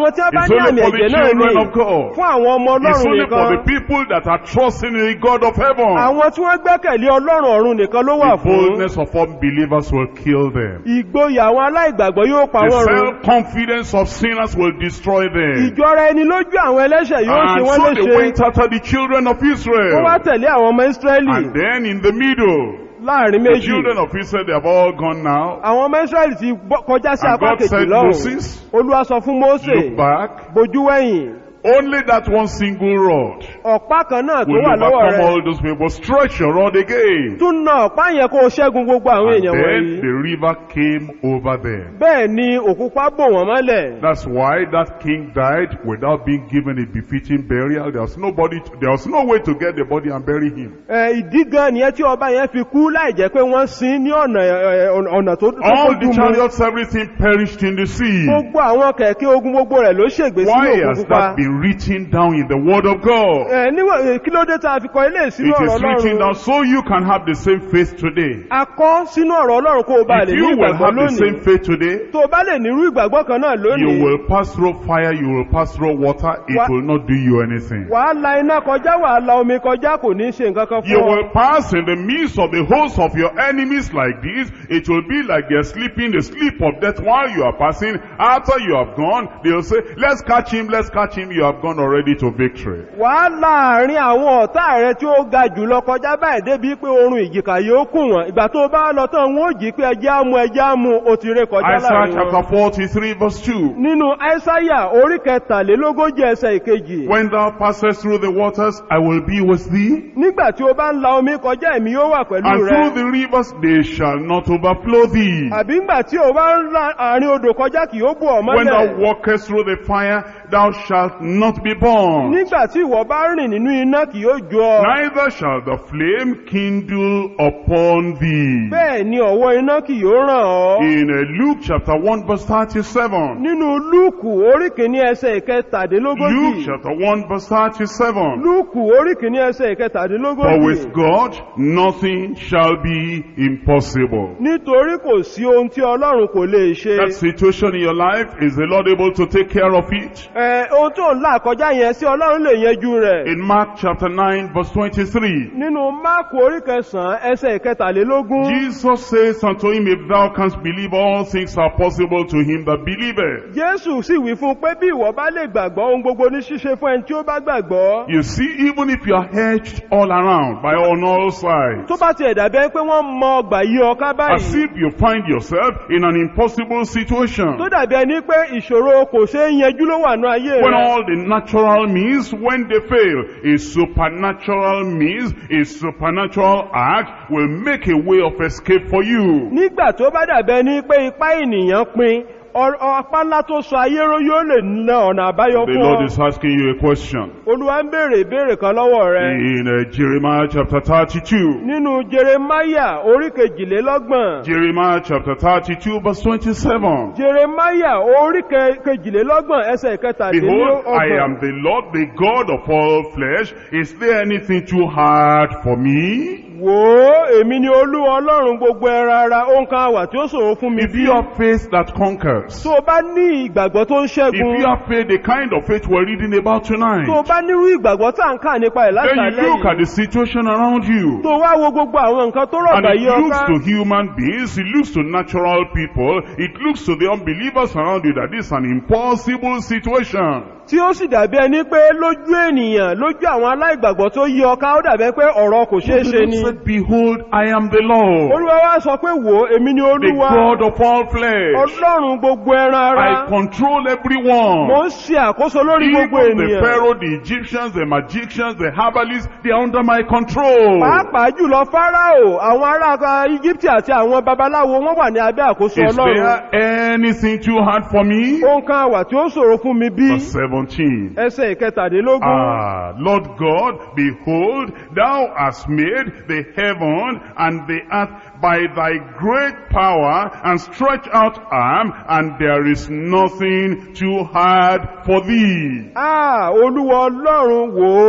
àwọn tí wọ́n bá It's ní only àmì for the ẹ̀jẹ̀ náà ni children of God. fún àwọn ọmọ It's ọlọ́run only for the nìkan people that are trusting in the God of heaven. àwọn tí wọ́n gbẹ́kẹ̀lé ọlọ́run ọ̀run nìkan ló wà The fún boldness of unbelievers will kill them. ìgboyà àwọn aláìgbàgbọ́ yóò pa The wọ́n run self-confidence of sinners will destroy them. ìjọra ẹni lójú àwọn ẹlẹ́ṣẹ̀ yóò ṣe And wọ́n so they léṣe went after the children of wọ́n wá Israel. tẹ̀lé àwọn ọmọ ísírẹ́lì And then in the middle, láàrin the méjì children of Israel, they have all gone now. àwọn ọmọ ísírẹ́lì ti bọ́- kọjá sí And apá God kejì said, lọ́hùn Moses, olúwa sọ fún mósè look back. bojú wẹ̀yìn Only that one single rod ọ̀pá kan náà tó will wà lọ́wọ́ overcome rẹ̀ all those people. Stretch your rod again. tún na ọ̀pá yẹn kó o ṣẹ́gun gbogbo àwọn And èèyàn then wọ̀nyí the river came over them. bẹ́ẹ̀ ni òkúpa bò wọ́n mọ́lẹ̀ That's why that king died without being given a befitting burial. There was nobody, there was no way to get the body and bury him. Ẹ, ìdí gan nìyẹn tí ọba yẹn fi kú láì jẹ́ pé wọ́n sin ní ọ̀nà ẹ, ọ̀nà- ọ̀nà tó tó All fojú the mu chariots, everything perished in the sea. gbogbo àwọn kẹ̀kẹ́ ogun gbogbo rẹ̀ ló ṣègbè sínú Why òkun has pupa that been written down in the word of God? Ẹ, níwọ̀n ẹ, kí ló dé tá a fi kọ ilé ìsínú It ọ̀rọ̀ is written down ọlọ́run so you can have the same faith today. a kọ́ sínú ọ̀rọ̀ ọlọ́run kó o bá If lè ní you will ìgbàgbọ́ have the same lónìí faith today, tó o bá lè nírú ìgbàgbọ́ kan náà you lónìí will pass through fire, you will pass through water, it Wha- will not do you anything. wàá la iná kọjá wàá la omi kọjá kò ní ṣe nǹkan kan You fún ọ will pass in the midst of the host of your enemies like this. It will be like they're sleeping the sleep of death while you are passing. After you have gone, they'll say, let's catch him, let's catch him. You have gone already to victory. wàá láàrin àwọn ọ̀tá rẹ tí ó ga jùlọ kọjá báyìí débi pé oorun ìjìká yóò kùn wọ́n ìgbà tó bá lọ tán wọn ò jí pé ẹjẹ́ á mú ẹjẹ́ á mú o ti ré kọjá Isaiah láàrin wọn. chapter 43 verse 2. nínú àìsáyà orí kẹtàlélógójì ẹsẹ̀ ìkejì When thou passest through the waters, I will be with thee. nígbà tí o bá ń la omi kọjá èmi yóò wà pẹ̀lú And through rẹ the rivers, they shall not overflow thee. àbí ńgbà tí o bá ń la àárín odò kọjá kì yóò bù ọ́ When thou mọ́lẹ̀ walkest through the fire, thou shalt not be burned. nígbà tí ìwọ bá rìn nínú iná kì yóò jó ọ Neither shall the flame kindle upon thee. bẹ́ẹ̀ ni ọ̀wọ́ iná kì yóò ràn ọ́ In uh, Luke chapter 1 verse 37. nínú lúùkù orí kìíní ẹsẹ̀ Luke ìkẹtàdínlógójì chapter 1 verse 37. lúùkù orí kìíní ẹsẹ̀ For ìkẹtàdínlógójì with God nothing shall be impossible. nítorí kò sí ohun tí ọlọ́run kò lè ṣe That situation in your life, is the Lord able to take care of it? Ẹ, ohun tó ń là kọjá yẹn sí ọlọ́run lè yanjú rẹ̀ In Mark chapter 9 verse 23. nínú máàkù orí kẹsàn-án ẹsẹ̀ ìkẹtàlélógún Jesus says unto him, If thou canst believe, all things are possible to him that believeth. jésù sì wí fún un pé bí ìwọ bá lè gbàgbọ́ ohun gbogbo ní ṣíṣe fún ẹni tí ó bá gbàgbọ́ You see, even if you are hedged all around by on all sides, tó bá tiẹ̀ dàbí ẹni pé wọ́n mọ ọgbà yí ọká as báyìí if you find yourself in an impossible situation, tó dàbí ẹni pé ìṣòro kò ṣeé yanjú ló wà ní ayé when rẹ̀ all the natural means, when they fail, a supernatural means, a supernatural act will make a way of escape for you. nígbà tó bá dàbí ẹni pé ipá ènìyàn pin ọ- ọpá ńlá tó sọ ayé ró yóò lè na ọ̀nà àbáyọ The fún Lord ọ is asking you a question. olúwa ń béèrè ìbéèrè kan lọ́wọ́ rẹ In uh, Jeremiah chapter 32, nínú jeremaya orí kejìlélọ́gbọ̀n Jeremiah chapter 32 verse 27. jeremaya orí ke- kejìlélọ́gbọ̀n ẹsẹ̀ Behold, I kẹtàdínlọ́gbọ̀n am the Lord, the God of all flesh. Is there anything too hard for me? wò ó èmi ni olúwa ọlọ́run gbogbo ẹran ara ohun kan àwà tí ó ṣòro fún mi If bí you have faith that conquers, tó o bá ní ìgbàgbọ́ tó ń if ṣẹ́gun you have faith, the kind of faith we're reading about tonight, tó o bá nírú ìgbàgbọ́ tá à ń kà nípa ẹ̀ then you látàlẹ́ look at yìí the situation around you. tó o wá wo gbogbo àwọn nǹkan tó rọ̀ And bá it yí looks ọká to human beings, it looks to natural people, it looks to the unbelievers around you that this is an impossible situation. tí ó sì dàbí ẹni pé lójú ènìyàn lójú àwọn aláìgbàgbọ́ tó yí ọká ó dàbí pé ọ̀rọ̀ kò ṣeé ṣe ni said, Behold, I am the Lord, olúwa wá sọ pé wò ó èmi ni the olúwa God of all flesh. ọlọ́run gbogbo ẹran ara I control mo everyone. ń ṣe àkóso lórí Even gbogbo the ènìyàn Pharaoh, the Egyptians, the magicians, the herbalists, they are under my control. pàápàá jùlọ fáráò àwọn ará íjíbítì àti àwọn babaláwo wọn wà ní abẹ́ àkóso Is ọlọ́run there anything too hard for me? ohun kan àwà tí ó ṣòro fún mi bí Verse 17. ẹsẹ̀ ìkẹtàdínlógún Ah, Lord God, behold, thou hast made the heaven and the earth by thy great power and stretch out arm, and there is nothing too hard for thee. Ah, olúwa ọlọ́run wò ó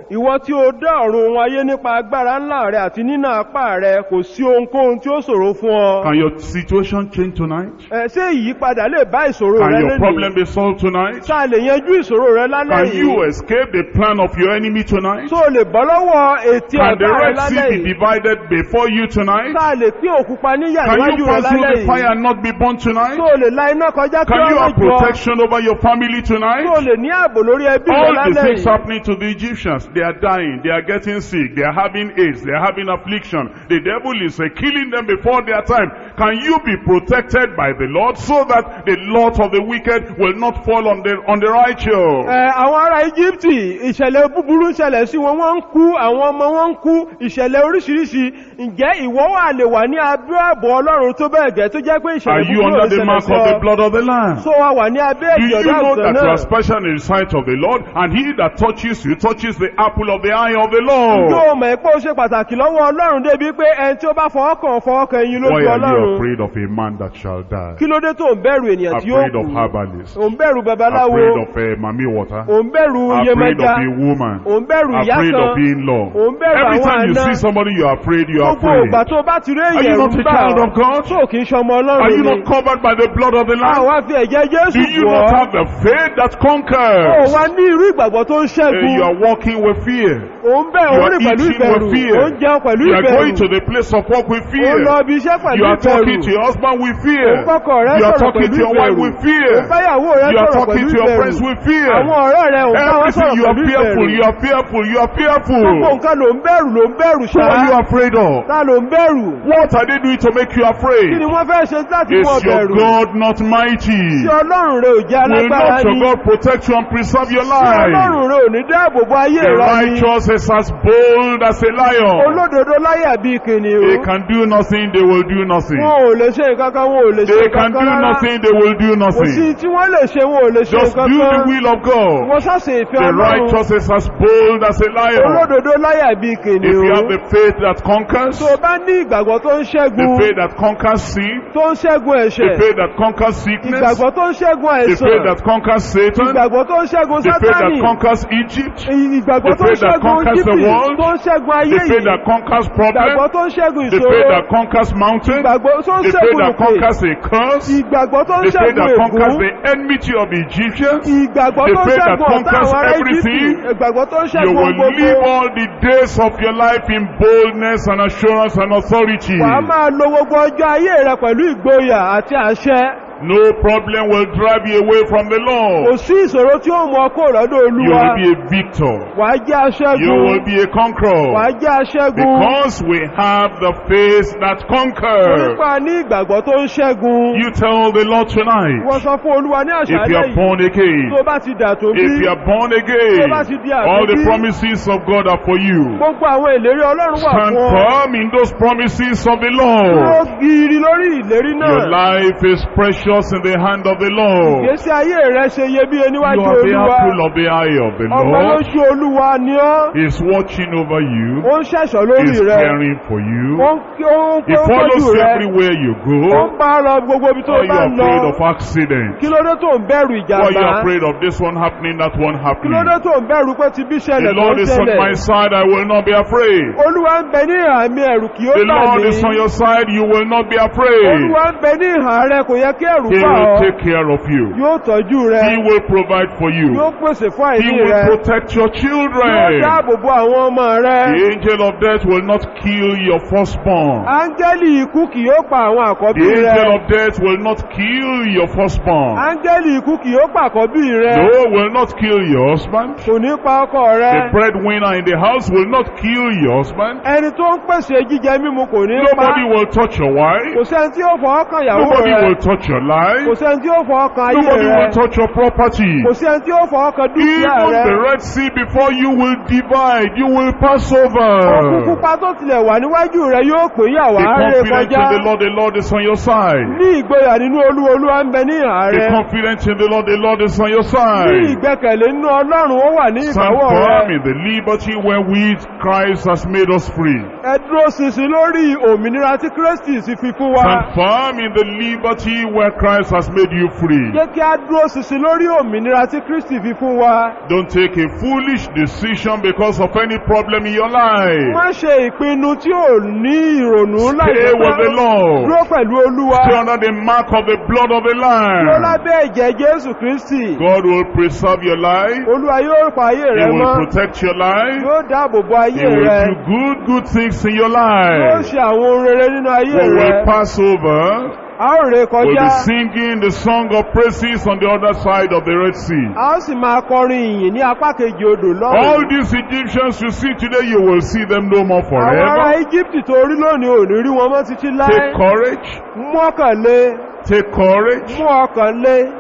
ìwọ tí ó dá ọ̀run ohun ayé nípa agbára ńlá rẹ àti nínà apá rẹ kò sí ohunkóhun tí ó ṣòro fún ọ. Can your situation change tonight? Ẹ, ṣé ìyípadà lè bá ìṣòro Can rẹ your problem lónìí? be solved tonight? Ṣá lè yanjú ìṣòro rẹ lálẹ́ Can you yìí? escape the plan of your enemy tonight? Tó lè bọ́ lọ́wọ́ ètí Can the ọ̀tá rẹ Red Sea lálẹ́ be yìí? divided before you tonight? Ṣá lè pín òkúpa níyà Can níwájú you rẹ pass through lálẹ́ the fire yìí? and not be burnt tonight? Tó lè la iná kọjá kí Can you ọ̀rọ̀ have jọ? protection over your family tonight? Tó lè ní ààbò lórí ẹbí rẹ All the lálẹ́ things yìí? happening to the Egyptians, they are dying, they are getting sick, they are having AIDS, they are having affliction. The devil is uh, killing them before their time. Can you be protected by the Lord so that the lot of the wicked will not fall on the on the righteous? Ẹ, àwọn ará Íjíbítì ìṣẹ̀lẹ̀ búburú ń ṣẹlẹ̀ sí wọn wọ́n ń kú àwọn ọmọ wọn ń kú ìṣẹ̀lẹ̀ oríṣiríṣi ǹjẹ́ ìwọ wà lè wà ní abẹ́ ààbò Ọlọ́run tó bẹ́ẹ̀ gẹ́ tó jẹ́ pé Are ìṣẹ̀lẹ̀ you búburú ò under lè the ṣẹlẹ̀ mark sí of the ọ blood of the Lamb? tó wà wà ní abẹ́ Do ẹ̀jẹ̀ you ọ̀dọ́ know that you náà are special in the sight of the Lord and he that touches you touches the apple of the eye of the Lord? yóò mọ̀ pé ó ṣe pàtàkì lọ́wọ́ Ọlọ́run débi pé ẹni tí ó bá fọwọ́ kàn fọwọ́ kan ẹyin Why lójú are you Ọlọ́run afraid of a man that shall die? kí ló dé tó ń bẹ̀rù ènìyàn tí yóò Afraid kú of herbalists? ò ń bẹ̀rù babaláwo Afraid of uh, mami water? ò ń bẹ̀rù Afraid iyemẹja of a woman? ò ń bẹ̀rù ìyá Afraid kan of in-law? ò ń bẹ̀rù Every àwọn time you àna see somebody you are afraid, you are gbogbo ìgbà afraid. tó bá ti rí Are you èyàn not ń a bá child of God? tó kì í ṣọmọ Are Ọlọ́run you ni not covered by the blood of the Lamb? àwa fi ẹ̀jẹ̀ Jésù Do you bọ̀ not ọ́ have the faith that ó conquers? wá ní irú ìgbàgbọ́ tó ń Uh, ṣẹ́gun you are walking with fear. ó ń bẹ̀ You ó are rìn pẹ̀lú eating ìbẹ̀rù with fear. ó ń jẹun pẹ̀lú You are going to ìbẹ̀rù the place of work with ó fear. ń lọ ibi iṣẹ́ pẹ̀lú You are talking ìbẹ̀rù to your husband with fear. ó ń kọ́kọ́ rẹ You are sọ̀rọ̀ talking pẹ̀lú to your wife ìbẹ̀rù with fear. ó ń báyàwó rẹ You are sọ̀rọ̀ talking pẹ̀lú to your friends ìbẹ̀rù with fear. àwọn ọ̀rẹ́ rẹ ò ń bá wọn Everything sọ̀rọ̀ you are pẹ̀lú fearful, ìbẹ̀rù you are fearful, you are gbogbo fearful. nǹkan ló ń bẹ̀rù ló ń bẹ̀rù So what are you ṣáá afraid of? ta ló ń bẹ̀rù What are they doing to make you kí ni afraid? wọ́n fẹ́ ṣe láti mú ọ Is your bẹ̀rù God not mighty? tí Ọlọ́run rẹ ò jẹ́ Will alágbára not your ni God protect you and preserve your tí life? Ọlọ́run rẹ ò ní dáàbò bo ayé The rẹ ni righteous is as bold as a lion. olódodo láyà bíi They kìnìún can do nothing, they will do nothing. wọn ò lè ṣe nǹkan kan wọn ò lè ṣe They nǹkan can kan do rárá nothing, they will do kò sí nothing. tí wọ́n lè ṣe wọn ò lè ṣe Just nǹkan do the kan will of God. wọ́n ṣàṣe ìfẹ́ The Ọlọ́run righteous is as bold as a lion. olódodo láyà bíi If you have kìnìún the faith that conquers, tó o bá ní ìgbàgbọ́ tó ń the ṣẹ́gun faith that conquers sin, tó ń ṣẹ́gun the ẹ̀ṣẹ̀ faith that conquers sickness, ìgbàgbọ́ tó ń ṣẹ́gun the àìsàn faith that conquers Satan, ìgbàgbọ́ tó ń ṣẹ́gun the faith that sátánì conquers Egypt, ìgbàgbọ́ the tó ń faith that ṣẹ́gun conquers the jípì world, tó ń ṣẹ́gun ayé the faith yìí that conquers ìgbàgbọ́ problems, tó ń ṣẹ́gun the faith ìṣòro that conquers mountains, ìgbàgbọ́ tó ń the faith ṣẹ́gun that òkè conquers a curse, ìgbàgbọ́ tó ń the faith ṣẹ́gun that conquers ègún the enmity of the Egyptians, ìgbàgbọ́ the tó ń faith that ṣẹ́gun ọ̀tá conquers àwọn ará Íjíbítì everything, ìgbàgbọ́ tó ń You ṣẹ́gun will gbogbo live all the days of your life in boldness and assurance and authority. wàá máa lo gbogbo ọjọ́ ayé rẹ pẹ̀lú ìgboyà àti àṣẹ No problem will drive you away from the kò Lord. sí ìṣòro tí ó mú ọkọ lọ́dọ̀ You olúwa will be a victor. wàá jẹ́ You aṣẹ́gun will be a conqueror. wàá jẹ́ aṣẹ́gun Because we have the faith that conquers. nípa ní ìgbàgbọ́ tó ń ṣẹ́gun You tell the Lord tonight, wọ́n sọ fún olúwa ní if you àṣálẹ́ are yìí born again, tó bá ti dà tó bí if you are born tó again, bá ti di all the àtúnbí promises of God are for you. gbogbo àwọn ìlérí ọlọ́run wà Stand fún ọ firm in those promises of the dúró Lord. gírí lórí ìlérí Your náà life is precious in the hand of the Lord. ìgbésí ayé rẹ ṣe iyebíye You níwájú are the olúwa apple of the eye of the ọmọ Lord. lójú olúwa ni ọ́ He is watching over you. ó ń ṣẹ̀ṣọ́ He lórí is rẹ caring for ó you. ń kí- ó ń He pé ó tọ́jú follows you rẹ everywhere you ó go. ń bá lọ gbogbo ibi tó Are you bá ń afraid lọ of accident? kí ló dé tó ń bẹ̀rù Why are you ìjàmbá afraid of this one happening, that one kí ló happening? dé tó ń bẹ̀rù pé ti bí The ṣẹlẹ̀ tó Lord ń is on my ṣẹlẹ̀ side, I will not be afraid. olúwa ń bẹ ní ìhà mi ẹ̀rù kì ó The bà Lord mí is on your side, you will not be afraid. olúwa ń bẹ ní ìhà rẹ kò yẹ kí ẹ̀rù He bà will ọ́ take care of you. yóò tọ́jú rẹ He will provide for you. yóò pèsè fún He àìní will rẹ protect your yóò children. dáàbò bo àwọn ọmọ rẹ The angel of death will not kill your firstborn. áńgẹ́lì ikú kì yóò pa àwọn àkọ́bí The rẹ angel of death will not kill your firstborn. áńgẹ́lì ikú kì yóò pa àkọ́bí rẹ No, will not kill your husband. kò ní pa ọkọ rẹ The breadwinner in the house will not kill your husband. ẹni tó ń pèsè jíjẹ mímu kò ní pa Nobody will touch your kò wife. sẹ́ni tí ó fọwọ́ kan ìyàwó Nobody rẹ will touch your kò life. sẹ́ni tí ó fọwọ́ kan ayé Nobody rẹ will touch your property. kò sẹ́ni tí ó fọwọ́ kan dúkìá Even rẹ the Red Sea before you will divide. You will pass òkú over. pupa tó tilẹ̀ wà níwájú rẹ yóò pè Be yàwá rẹ confident kọjá in the Lord. The Lord is on your side. ní ìgboyà nínú olú olúwa ń bẹ ní ìhà Be rẹ confident in the Lord. The Lord is on your ní side. ìgbẹ́kẹ̀lé nínú ọlọ́run ó wà ní Stand ìbáwọ̀ firm rẹ in the liberty wherewith Christ has made us free. ẹ dúró ṣinṣin lórí òmìnira tí kristi sì fi fún wa Stand firm in the liberty where Christ has made you free. jẹ́ kí á dúró ṣinṣin lórí òmìnira tí kristi fi fún wa Don't take a foolish decision because of any problem in your life. má ṣe ìpinnu tí ò ní ìrònú Stay with the Lord. dúró pẹ̀lú olúwa Stay under the mark of the blood of the dúró Lamb. lábẹ́ ẹ̀jẹ̀ jésù kristi God will preserve your life. olúwa yóò pa ayé He rẹ will mọ́ protect your life. yóò dáàbò bo ayé He will rẹ do good, good things in your yóò life. ṣe àwọn ohun rere nínú ayé We rẹ will pass over. a ó ré We'll kọjá be singing the song of praises on the other side of the Red Sea. a ó sì máa kọrin ìyìn ní apá kejì odò All lọ́rùn these Egyptians you see today, you will see them no more àwọn ará forever. íjíbítì tó rí lónìí ò ní rí wọn mọ́ títí láé Take courage. mú ọkàn lé Take courage. mú ọkàn lé